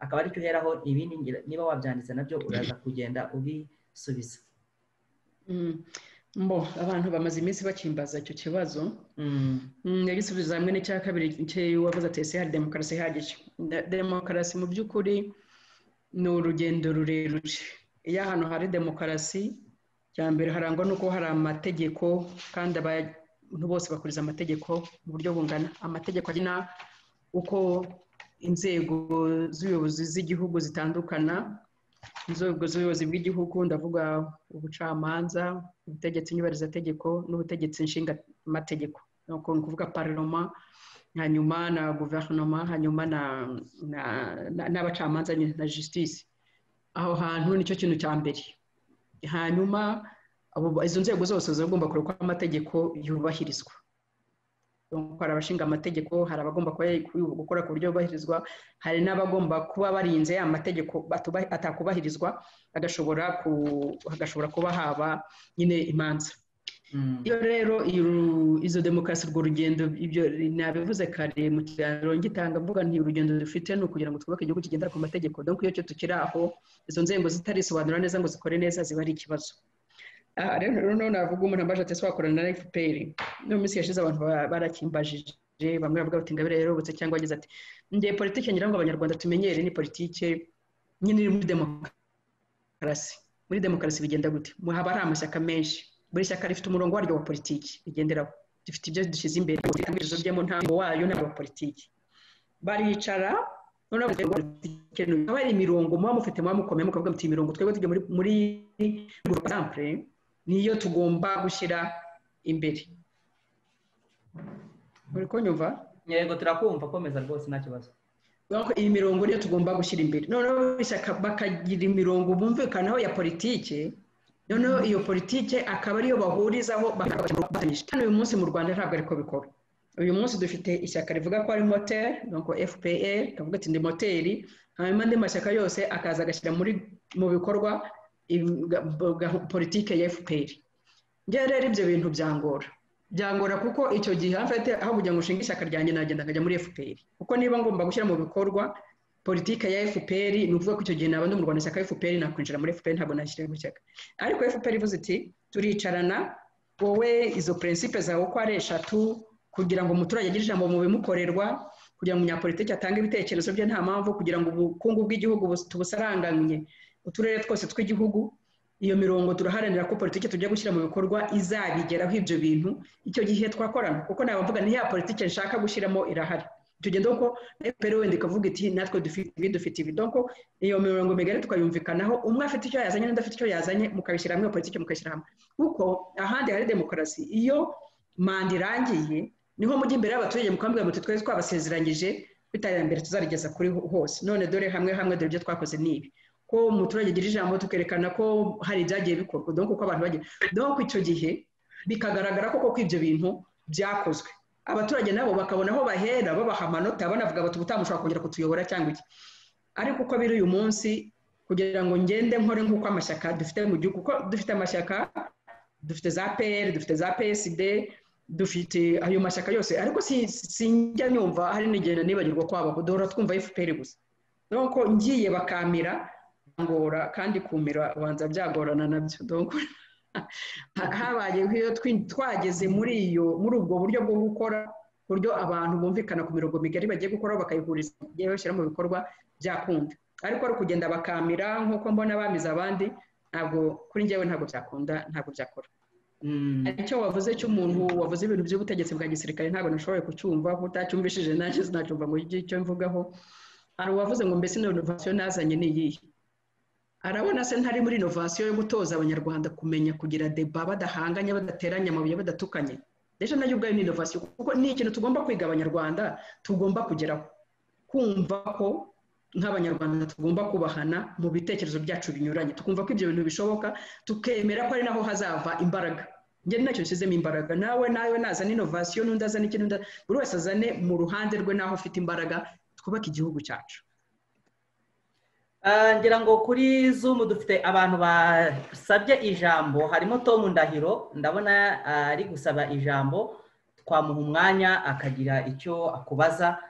akaba aricyo uheraho ibindi ngira- niba wabyanditse nabyo uraza kugenda ubisubiza Mm. mbo abantu bamaze iminsi bakimbaza icyo kibazo Mm, Mm, yagisubiza hamwe n'icya kabiri cye wavuze ati ese hari demokarasi ihagije Da- demokarasi mu by'ukuri ni urugendo rurerure iyo ahantu hari demokarasi cya mbere harangwa n'uko hari amategeko kandi abantu bose bakuriza amategeko mu buryo bungana amategeko agena uko inzego z'ubuyobozi z'igihugu zitandukana inzego z'ubuyobozi bw'igihugu ndavuga ubucamanza ubutegetsi nyubarizategeko n'ubutegetsi nshingamategeko ni ukuvuga pararoma hanyuma na guverinoma hanyuma na na- na- n'abacamanza nyine, na justice aho hantu nicyo kintu cya mbere hanyuma abo- izo nzego zose zigomba kureba ko amategeko yubahirizwa Donc, hari abashinga amategeko hari abagomba kuba- gukora ku buryo yubahirizwa hari n'abagomba kuba barinze amategeko batuba- atakubahirizwa agashobora ku- hagashobora kuba haba nyine imanza mm. iyo rero iyo- izo demokarasi urwo rugendo ibyo nabivuze kare mu kiganiro ngitanga mvuga nti urugendo dufite ni ukugira ngo twubake igihugu kigendera ku mategeko donc iyo cyo tukiri aho izo nzego zitarisobanura neza ngo zikore neza ziba ari ikibazo aha rero noneho navuga umuntu ambaje ati ese wakorana na fpr no mu minsi yashize abantu ba- barakimbajije bamwe bavuga bati ingabire yarobotse cyangwa wagize ati ngiye politike ngira ngo abanyarwanda tumenyere ni politike nyine iri muri demokarasi muri demokarasi bigenda gute Mu- haba hari amashyaka menshi buri shyaka rifite umurongo waryo wa politiki rigenderaho rifite ibyo dushyize imbere ibitekerezo byo mu ntango wayo n'aba politiki baricara noneho bakavuga ngo politiki ni uyu. haba hari imirongo muba mufite muba mukomeye mukavuga muti iyi mirongo twebwe tujya muri muri groupe exemple niyo tugomba gushyira imbere uri kunyumva yego turakumva komeza rwose nta kibazo Donc, iyi mirongo niyo tugomba gushyira imbere noneho ishyaka bakagira imirongo bumvikanaho ya politike noneho iyo politike akaba ariyo bahurizaho bakabatanyije kandi uyu munsi mu rwanda ntabwo ariko bikora uyu munsi dufite ishyaka rivuga ko ari moteri donc fpr kavuga ati ndi moteri hanyuma andi mashyaka yose akaza agashyira muri mu bikorwa im- ga- ga- politike ya fpr njyewe rero ibyo bintu byangora byangora kuko icyo gihe mfite aho kugira ngo nshinge ishyaka ryanjye nagenda nkajya muri fpr kuko niba ngomba gushyira mu bikorwa politike ya fpr ni ukuvuga ko icyo gihe naba ndi mu rwanda ishyaka fpr nakwinjira muri fpr ntabwo nashyira mu ishyaka ariko fpr ivuze iti turicarana wowe izo prinsipe zawe uko ari eshatu kugira ngo umuturage agire ijambo mu bimukorerwa kugira ngo umunyapolitiki atange ibitekerezo bye nta mpamvu kugira ngo ubukungu bw'igihugu bus- tubusaranganye uturere twose tw'igihugu iyo mirongo turaharanira ko politiki tujya gushyira mu bikorwa izabigeraho ibyo bintu icyo gihe twakorana kuko nabavuga ni ya politiki nshaka gushyiramo irahari tugenda uko rero wenda ikavuga iti natwe dufite ibi dufite ibi donko iyo mirongo migari tukayumvikanaho umwe afite icyo yazanye n'undi afite icyo yazanye mukabishyira hamwe politiki mukayishyira hamwe kuko ahandi hari demokarasi iyo manda irangiye niho mujya imbere y'abaturage mukambwira muti twari twabasezeranyije ko iterambere tuzarigeza kuri ho- hose none dore hamwe hamwe dore ibyo twakoze ni ibi ko umuturage agira ijambo tukerekana ko hari ibyagiye bikorwa donko uko abantu bagiye donko icyo gihe bikagaragara koko ko ibyo bintu byakozwe abaturage nabo bakabona aho bahera babaha amanota banavuga bati ubutaha mushobora kongera kutuyobora cyangwa iki ariko uko biri uyu munsi kugira ngo ngende nkore nk'uko amashyaka dufite mu gihugu kuko dufite amashyaka dufite za pr dufite za psd dufite ayo mashyaka yose ariko si- sinjya nyumva hari nigenda nibagirwa kwabaho duhora twumva fpr gusa nuko ngiye bakamira ngora kandi kumira ubanza byagorana nabyo donc ha- habaye nk'iyo twin- twageze muri iyo muri ubwo buryo bwo gukora ku buryo abantu bumvikana ku mirongo migari bagiye gukora bakayihuriza bagiye bashyira mu bikorwa byakunda ariko ari ukugenda bakamira nk'uko mbona bamize abandi ntabwo kuri njyewe ntabwo byakunda ntabwo byakora Mm, hari icyo wavuze cy'umuntu wavuze ibintu by'ubutegetsi bwa gisirikare ntabwo nashoboye kucyumva kuko utacyumvishije nanjye sinacyumva ngo icyo mvugaho hari uwavuze ngo mbese inovasiyo nazanye ni iyihe arabona se ntari muri inovasiyo yo gutoza abanyarwanda kumenya kugira deba badahanganye badateranya amabuye badatukanye rero nayo ubwayo ni inovasiyo kuko ni ikintu tugomba kwiga abanyarwanda tugomba kugeraho kumva ko nk'abanyarwanda tugomba kubahana mu bitekerezo byacu binyuranye tukumva ko ibyo bintu bishoboka tukemera ko ari naho hazava imbaraga njye nacyo nshyizemo imbaraga nawe nawe nazana inovasiyo n'undi azana ikintu buri wese azane mu ruhande rwe n'aho ufite imbaraga twubake igihugu cyacu ngira ngo kuri zoom dufite abantu basabye ijambo harimo Tom Ndahiro ndabona ari gusaba ijambo twamuha umwanya akagira icyo akubaza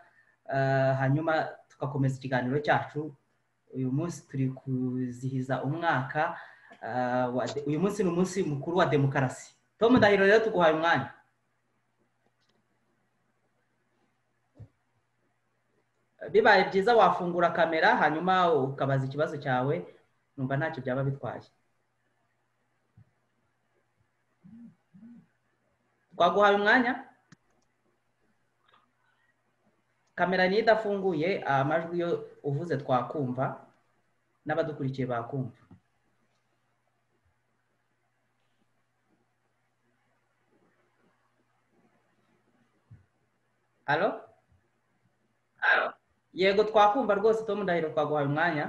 hanyuma tugakomeza ikiganiro cyacu uyu munsi turi kuzihiza umwaka uyu munsi ni umunsi mukuru wa demokarasi Tom Ndahiro rero tuguhaye umwanya bibaye byiza wafungura kamera hanyuma ukabaza ikibazo cyawe numva ntacyo byaba bitwaye twaguhaye umwanya kamera niyo idafunguye amajwi yo uvuze twakumva n'abadukurikiye bakumva halo yego twakumva rwose Tom ndahiro twaguhaye umwanya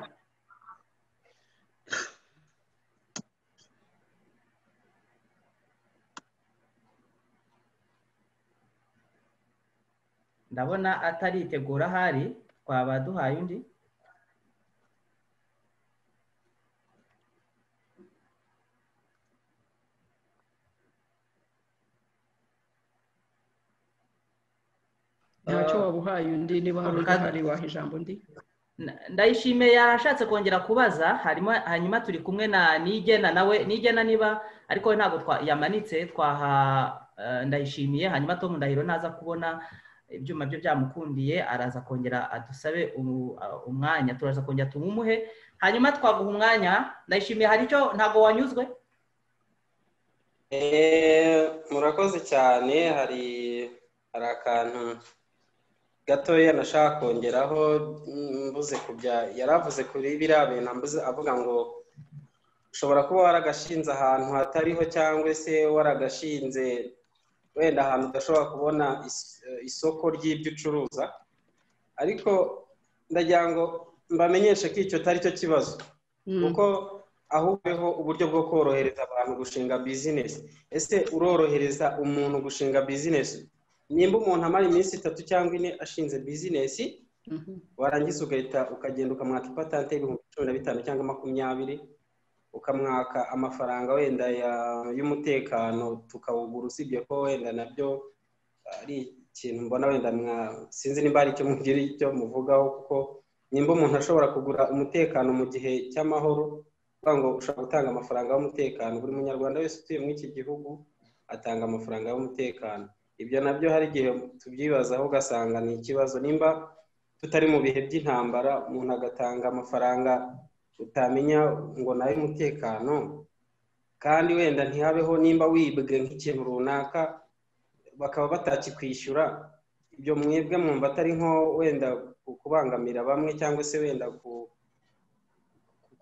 ndabona ataritegura ahari twaba duhaye undi ntacyo wabuhaye undi niba hari undi hari waha ijambo undi ndayishimiye yarashatse kongera kubaza hanyuma turi kumwe na nigena nawe nigena niba ariko we ntabwo yamanitse twaha ndayishimiye hanyuma Tom ndahiro naza kubona ibyuma bye byamukundiye araza kongera adusabe umwanya turaza kongera tumumuhe hanyuma twaguha umwanya ndayishimiye hari icyo ntabwo wanyuzwe murakoze cyane hari hari akantu gatoya nashaka kongeraho mbuze kubya yaravuze kuri biriya bintu mbuze avuga ngo ushobora kuba waragashinze ahantu hatariho cyangwa se waragashinze wenda ahantu udashobora kubona isoko ry'ibyo ucuruza ariko ndagira ngo mbamenyeshe ko icyo atari cyo kibazo kuko ahubwo uburyo bwo korohereza abantu gushinga bizinesi ese urorohereza umuntu gushinga bizinesi nimba umuntu amara iminsi itatu cyangwa ine ashinze bizinesi warangiza ugahita ukagenda ukamwaka ipatante y'ibihumbi cumi na bitanu cyangwa makumyabiri ukamwaka amafaranga wenda y'umutekano tukawugura usibye ko wenda nabyo ari ikintu mbona wenda sinzi nimba hari icyo mugira icyo muvugaho kuko nimba umuntu ashobora kugura umutekano mu gihe cy'amahoro ngo ushobora gutanga amafaranga y'umutekano buri munyarwanda wese utuye muri iki gihugu atanga amafaranga y'umutekano ibyo nabyo hari igihe tubyibazaho ugasanga ni ikibazo nimba tutari mu bihe by'intambara umuntu agatanga amafaranga utamenya ngo nawe umutekano kandi wenda ntihabeho nimba wibwe nk'ikintu runaka bakaba batakikwishyura ibyo mwebwe mwumva atari nko wenda kubangamira bamwe cyangwa se wenda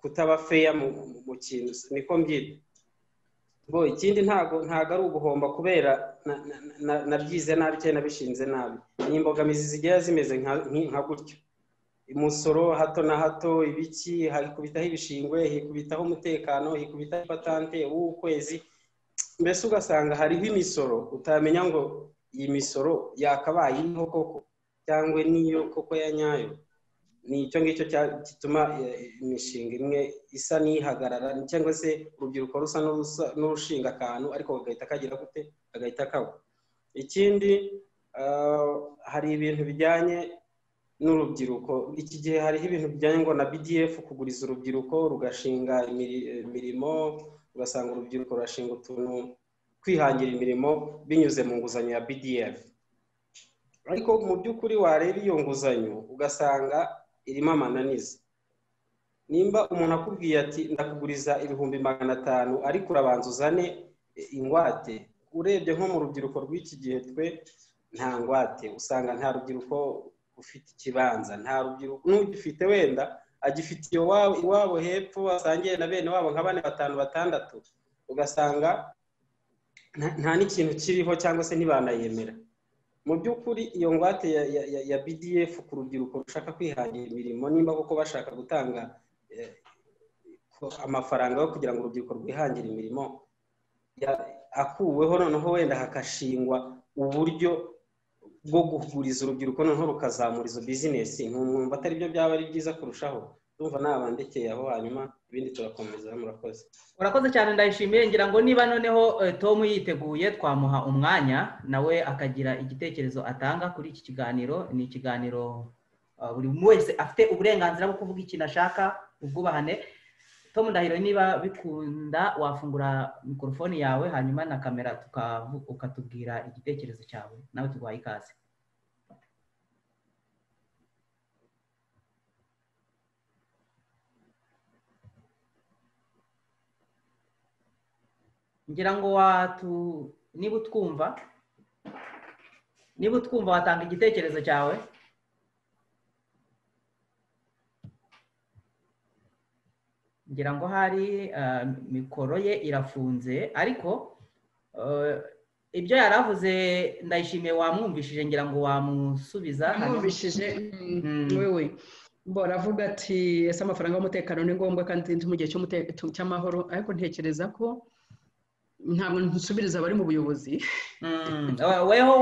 kutaba feya mu kintu niko mbyita bo ikindi ntago ntago ari uguhomba kubera nabyize nabi cyangwa nabishinze nabi ni imbogamizi zigira zimeze nka gutyo umusoro hato na hato ibiki hakubitaho ibishingwe hikubitaho umutekano hikubitaho ipatante w'ukwezi mbese ugasanga hariho imisoro utamenya ngo iyi misoro yakabaye iriho koko cyangwa niyo koko ya nyayo ni icyo ngicyo gituma imishinga imwe isa n'ihagarara cyangwa se urubyiruko rusa n'urushinga akantu ariko kagahita kagira gute kagahita kagwa ikindi hari ibintu bijyanye n'urubyiruko iki gihe hariho ibintu bijyanye ngo na bdf kuguriza urubyiruko rugashinga imirimo ugasanga urubyiruko rurashinga utuntu kwihangira imirimo binyuze mu nguzanyo ya bdf ariko mu by'ukuri wareba iyo nguzanyo ugasanga irimo amananiza nimba umuntu akubwiye ati ndakuguriza ibihumbi magana atanu ariko urabanza uzane ingwate urebye nko mu rubyiruko rw'iki gihe twe nta ngwate usanga nta rubyiruko ufite ikibanza nta rubyiruko n'ugifite wenda agifitiye iwabo iwabo hepfo asangiye na bene wabo nka bane batanu batandatu ugasanga nta n'ikintu kiriho cyangwa se ntibanayemera mu by'ukuri iyo ngwate ya bdf ku rubyiruko rushaka kwihangira imirimo nimba koko bashaka gutanga amafaranga yo kugira ngo urubyiruko rwihangire imirimo akuweho noneho wenda hagashingwa uburyo bwo guhuriza urubyiruko noneho rukazamura izo bizinesi ntumwumva atari byo byaba ari byiza kurushaho ndumva nabandekeye aho hanyuma ibindi turakomeza murakoze urakoze cyane ndayishimiye ngira ngo niba noneho tom yiteguye twamuha umwanya nawe akagira igitekerezo atanga kuri iki kiganiro ni ikiganiro buri wese afite uburenganzira bwo kuvuga ikintu ashaka ubwubahane tom ndahiro niba bikunda wafungura mikorofone yawe hanyuma na kamera ukatubwira igitekerezo cyawe nawe tuguhaye ikaze ngira ngo watu niba utwumva niba utwumva watanga igitekerezo cyawe ngira ngo hari mikoro ye irafunze ariko ibyo yari avuze ndayishimiye wamwumvishije ngira ngo wamusubiza amwumvishije wewe baravuga ati ese amafaranga y'umutekano ni ngombwa kandi mu gihe cy'amahoro ariko ntekereza ko ntabwo nsubiriza abari mu buyobozi weho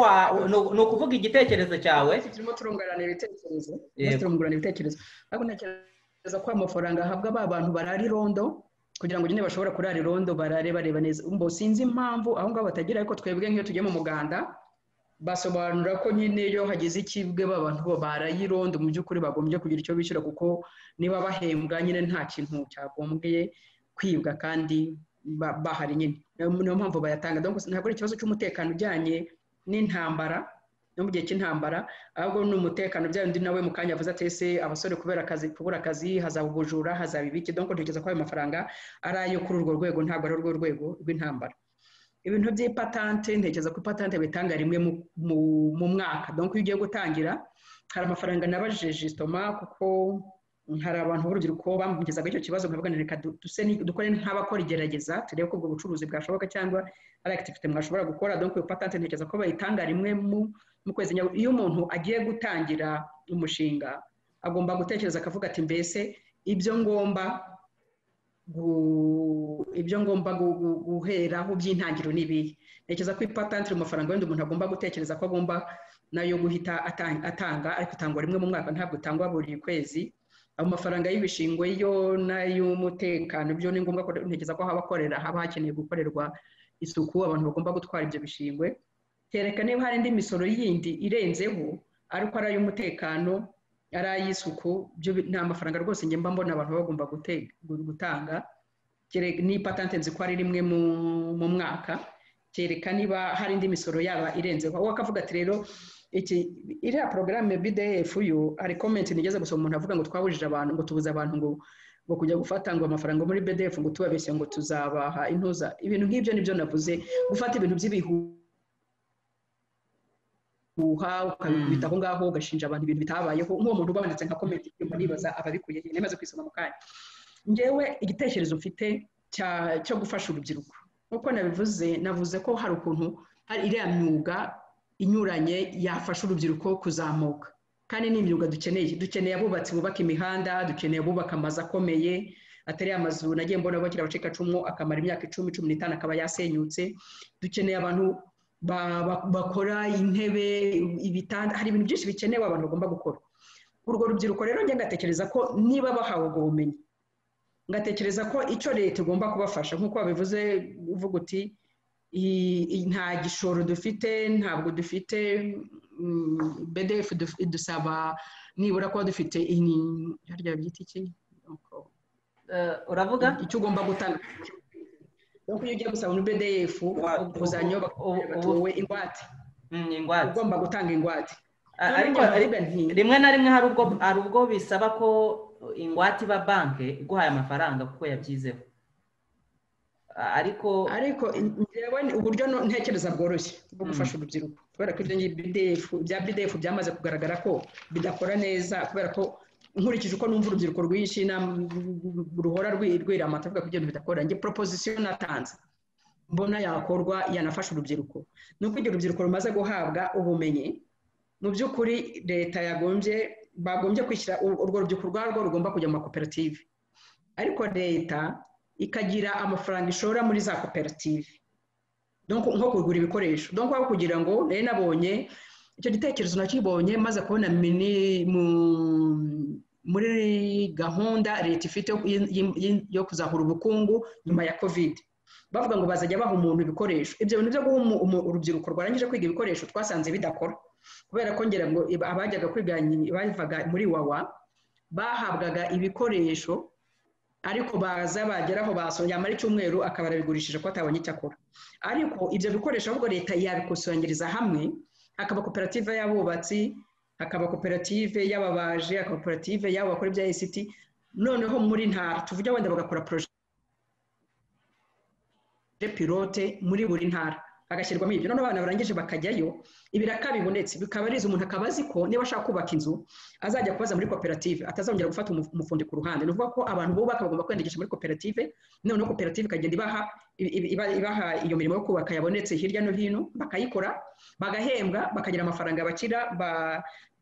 ni ukuvuga igitekerezo cyawe turimo turunganira ibitekerezo turungurana ibitekerezo ariko ntekereza ko amafaranga ahabwa ba bantu barara irondo kugira ngo nyine bashobora kurara irondo barare bareba neza mbo sinzi impamvu aho ngaho batagira ariko twebwe nk'iyo tugiye mu muganda basobanura ko nyine iyo hagize ikibwe ba bantu baraye irondo mu by'ukuri bagombye kugira icyo bishyura kuko niba bahembwa nyine nta kintu cyagombye kwibwa kandi bahari nyine niyo mpamvu bayatanga ntabwo ari ikibazo cy'umutekano ujyanye n'intambara no mu gihe cy'intambara ahubwo ni umutekano bya undi nawe mu kanya avuze ati ese abasore kubera akazi kubura akazi hazaba ubujura hazaba ibiki donko ntekereza ko ayo mafaranga ari ayo kuri urwo rwego ntabwo ari urwo rwego rw'intambara ibintu by'ipatante ntekereza ko ipatante bayitanga rimwe mu mwaka donko iyo ugiye gutangira hari amafaranga nabajije sitoma kuko hari abantu b'urubyiruko bamugezaga icyo kibazo nkavuga reka dukore nk'abakora igerageza turebe ko ubwo bucuruzi bwashoboka cyangwa ari akitifite mwashobora gukora donko iyo patante ntekereza ko bayitanga rimwe mu kwezi iyo umuntu agiye gutangira umushinga agomba gutekereza akavuga ati mbese ibyo ngomba ibyo ngomba guheraho by'intangiro n'ibihe ntekereza ko ipatante iri mu mafaranga wenda umuntu agomba gutekereza ko agomba nayo guhita atanga ariko itangwa rimwe mu mwaka ntabwo itangwa buri kwezi amafaranga y'ibishingwe yo n'ay'umutekano byo ni ngombwa ko ntekereza ko haba hakorera haba hakeneye gukorerwa isuku abantu bagomba gutwara ibyo bishingwe kereka niba hari indi misoro yindi irenzeho ariko ari ay'umutekano ari ay'isuku byo ni amafaranga rwose ngemba mbona abantu bagomba gutanga ni patante nzi ko ari rimwe mu mwaka kereka niba hari indi misoro yaba irenzeho aho akavuga ati rero iki iriya porogaramu ya bdf yo hari komenti nigeze gusoma umuntu avuga ngo twabujije abantu ngo tubuze abantu ngo ngo kujya gufata ngo amafaranga muri bdf ngo tubabeshye ngo tuzabaha intuza ibintu nk'ibyo nibyo navuze gufata ibintu by'ibihuha ukabikubita aho ngaho ugashinja abantu ibintu bitabayeho nk'uwo muntu ubabonetse nka komenti ndimo nibaza ababikuye hehe namaze kwisoma mu kanya ngewe igitekerezo mfite cyo gufasha urubyiruko nk'uko nabivuze navuze ko hari ukuntu hari iriya myuga inyuranye yafasha urubyiruko kuzamuka kandi ni imyuga dukeneye dukeneye abubatsi bubaka imihanda dukeneye abubaka amazu akomeye atari amazu nagiye mbona bakira abacikacumu akamara imyaka icumi cumi n'itanu akaba yasenyutse dukeneye abantu bakora intebe ibitanda hari ibintu byinshi bikenewe abantu bagomba gukora urwo rubyiruko rero njye ngatekereza ko niba bahawe ubwo bumenyi ngatekereza ko icyo leta igomba kubafasha nk'uko babivuze uvuga uti nta gishoro dufite ntabwo dufite bdf dusaba nibura kuba dufite harya byita iki uravuga icyo ugomba gutanga iyo ugiye gusaba muri bdf uzanye batuwe ingwate ugomba gutanga ingwate ariko rimwe na rimwe hari ubwo bisaba ko ingwate iba banki iguhaye amafaranga kuko yabyizeho ariko ariko uburyo ntekereza bworoshye bwo gufasha urubyiruko kubera ko ibyo ngibyo bya bdf byamaze kugaragara ko bidakora neza kubera ko nkurikije uko numva urubyiruko rwinshi ruhora rwira amatavuga kugira ngo bidakora njye proposition natanze mbona yakorwa yanafasha urubyiruko ni uko igihe urubyiruko rumaze guhabwa ubumenyi mu by'ukuri leta yagombye bagombye kwishyira urwo rubyiruko urwarwo rugomba kujya mu makoperative ariko leta ikagira amafaranga ishora muri za koperative nko kugura ibikoresho donc aho kugira ngo nari nabonye icyo gitekerezo nakibonye maze kubona muri gahunda leta ifite yo kuzahura ubukungu nyuma ya covid bavuga ngo bazajya baha umuntu ibikoresho ibyo bintu byo guha urubyiruko rwarangije kwiga ibikoresho twasanze bidakora kubera ko ngira ngo abajyaga kwiga bavaga muri wawa bahabwaga ibikoresho ariko baza bageraho yamara icyumweru akaba arabigurishije ko atabonye icyo akora ariko ibyo bikoresho ahubwo leta yabikusanyiriza hamwe hakaba koperative y'abubatsi hakaba koperative y'ababaje hakaba koperative y'abo bakora ibya esiti noneho muri ntara tuvuge wenda bagakora poroje pilote muri buri ntara hagashyirwamo ibyo noneho abana barangije bakajyayo ibiraka bibonetse bikaba arizo umuntu akaba azi ko niba ashaka kubaka inzu azajya kubaza muri koperative atazongera gufata umufundi ku ruhande ni ukuvuga ko abantu bubaka bagomba kwiyandikisha muri koperative noneho koperative ikagenda ibaha ibaha iyo mirimo yo kubaka yabonetse hirya no hino bakayikora bagahembwa bakagira amafaranga bakira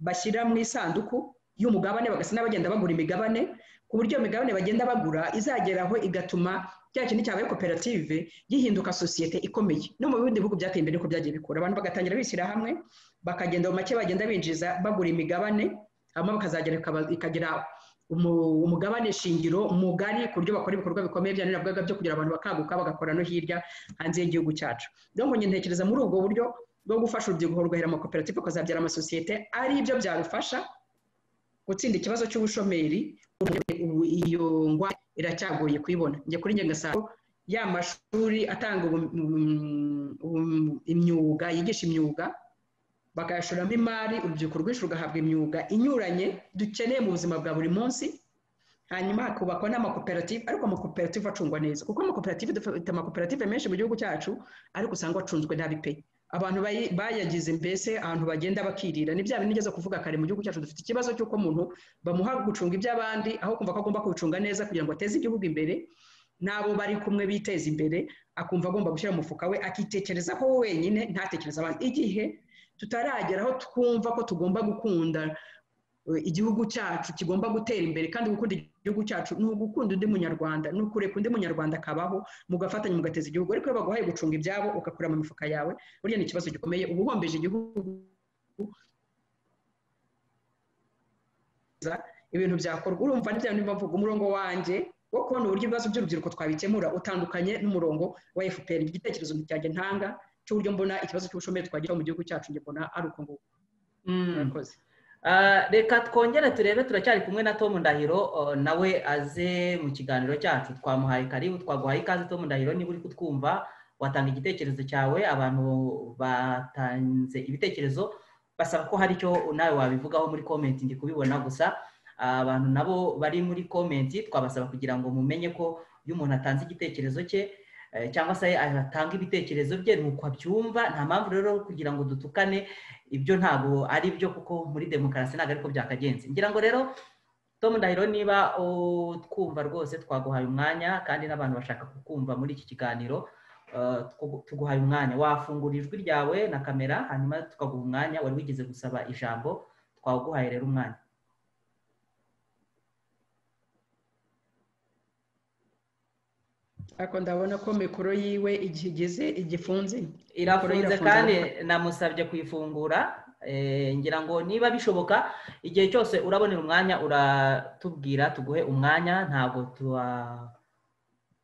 bashyira mu isanduku y'umugabane bagasa bagenda bagura imigabane ku buryo iyo migabane bagenda bagura izageraho igatuma cya kintu cyabaye koperative gihinduka sosiyete ikomeye no mu bindi bihugu byateye imbere ko byagiye bikura abantu bagatangira bishyira hamwe bakagenda mu make bagenda binjiza bagura imigabane hanyuma bakazagera ikagira umugabane shingiro mugari ku buryo bakora ibikorwa bikomeye bya niravugaga byo kugira abantu bakanguka bagakora no hirya hanze y'igihugu cyacu rero njye ntekereza muri ubwo buryo bwo gufasha urubyiruko rugahera amakoperative akazabyara amasosiyete ari byo byarufasha gutsinda ikibazo cy'ubushomeri iyo ngwa iracyagoye kuyibona njye kuri njye ngasanga ya mashuri atanga imyuga yigisha imyuga bakayashoramo imari urubyiruko rwinshi rugahabwa imyuga inyuranye dukeneye mu buzima bwa buri munsi hanyuma hakubakwa n'amakoperative ariko amakoperative acungwa neza kuko amakoperative dufite amakoperative menshi mu gihugu cyacu ariko usanga acunzwe nabi pe abantu bayagize mbese ahantu bagenda bakirira ni bya bintu nigeze kuvuga kare mu gihugu cyacu dufite ikibazo cy'uko umuntu bamuha gucunga iby'abandi aho kumva ko agomba kubicunga neza kugira ngo ateze igihugu imbere n'abo bari kumwe biteza imbere akumva agomba gushyira umufuka we akitekereza ko wenyine ntatekereza abandi igihe tutaragera aho twumva ko tugomba gukunda igihugu cyacu kigomba gutera imbere kandi gukunda igihugu cyacu ni ugukunda undi munyarwanda ni ukureka undi munyarwanda akabaho mugafatanya mugateza igihugu ariko iyo baguhaye gucunga ibyabo ugakura mu mifuka yawe burya ni ikibazo gikomeye uba uhombeje igihugu ibintu byakorwa urumva n'ibyo bintu bavuga umurongo wanjye wo kubona uburyo ibibazo by'urubyiruko twabikemura utandukanye n'umurongo wa fpr igitekerezo cyanjye ntanga cy'uburyo mbona ikibazo cy'ubushomeri twageraho mu gihugu cyacu njye mbona ari uko nguko murakoze reka twongere turebe turacyari kumwe na Tom ndahiro nawe aze mu kiganiro cyacu twamuhaye karibu twaguhaye ikaze Tom ndahiro niba uri kutwumva watanga igitekerezo cyawe abantu batanze ibitekerezo basaba ko hari icyo nawe wabivugaho muri komenti ndi kubibona gusa abantu nabo bari muri komenti twabasaba kugira ngo mumenye ko iyo umuntu atanze igitekerezo cye cyangwa se atanga ibitekerezo bye ni uko abyumva nta mpamvu rero kugira ngo dutukane ibyo ntabwo ari byo kuko muri demokarasi ntabwo ariko byakagenze ngira ngo rero Tom ndahiro niba twumva rwose twaguhaye umwanya kandi n'abantu bashaka kukumva muri iki kiganiro tuguhaye umwanya wafungura ijwi ryawe na kamera hanyuma tukaguha umwanya wari wigeze gusaba ijambo twaguhaye rero umwanya ariko ndabona ko mikoro yiwe igihe igeze igifunze irafunze kandi namusabye kuyifungura ngira ngo niba bishoboka igihe cyose urabonera umwanya uratubwira tuguhe umwanya ntabwo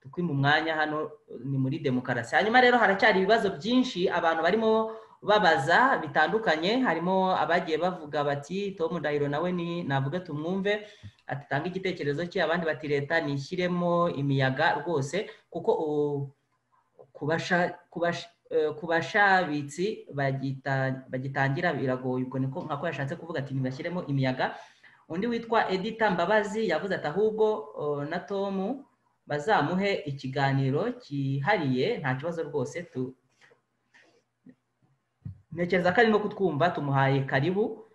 tukwima umwanya hano ni muri demokarasi hanyuma rero haracyari ibibazo byinshi abantu barimo babaza bitandukanye harimo abagiye bavuga bati tomu ndahiro nawe ni navuga tumwumve atanga igitekerezo cye abandi bati leta nishyiremo imiyaga rwose kuko ku bashabitsi bagitangira biragoye ubwo niko nkako yashatse kuvuga ati ntibashyiremo imiyaga undi witwa edita mbabazi yavuze ati ahubwo na tomu bazamuhe ikiganiro cyihariye nta kibazo rwose ntekereza ko arimo kutwumva tumuhaye karibu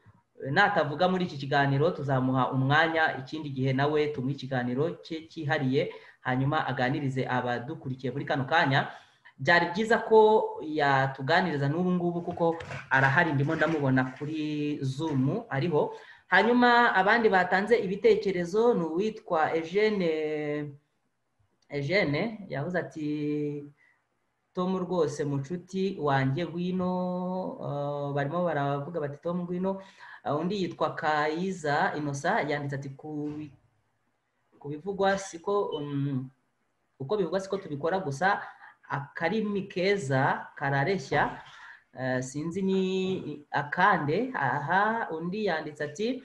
natavuga muri iki kiganiro tuzamuha umwanya ikindi gihe nawe tumuhe ikiganiro cye cyihariye hanyuma aganirize abadukurikiye muri kano kanya byari byiza ko yatuganiriza n'ubu ngubu kuko arahari ndimo ndamubona kuri zumu ariho hanyuma abandi batanze ibitekerezo ni uwitwa eugene eugene yavuze ati tomu rwose mucuti wanjye ngwino barimo baravuga bati tomu ngwino undi yitwa kayiza inosa yanditse ati ku bivugwa siko uko bivugwa siko tubikora gusa akarimi keza karareshya sinzi ni akande aha undi yanditse ati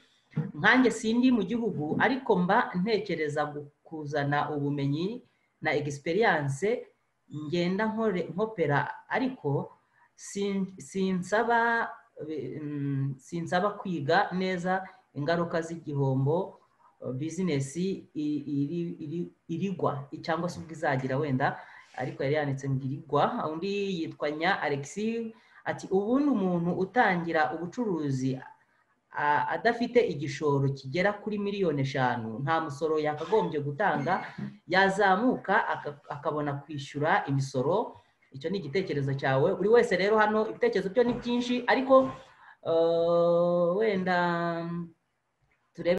nkanjye sindi mu gihugu ariko mba ntekereza kuzana ubumenyi na egisperiyanse ngenda nkopera ariko sinsaba kwiga neza ingaruka z'igihombo bizinesi irigwa cyangwa se ubwo izagira wenda ariko yari yanditse ngo irigwa undi yitwa nya alexi ati ubundi umuntu utangira ubucuruzi adafite igishoro kigera kuri miliyoni eshanu nta musoro yakagombye gutanga yazamuka akabona kwishyura imisoro icyo ni igitekerezo cyawe buri wese rero hano ibitekerezo byo ni byinshi ariko wenda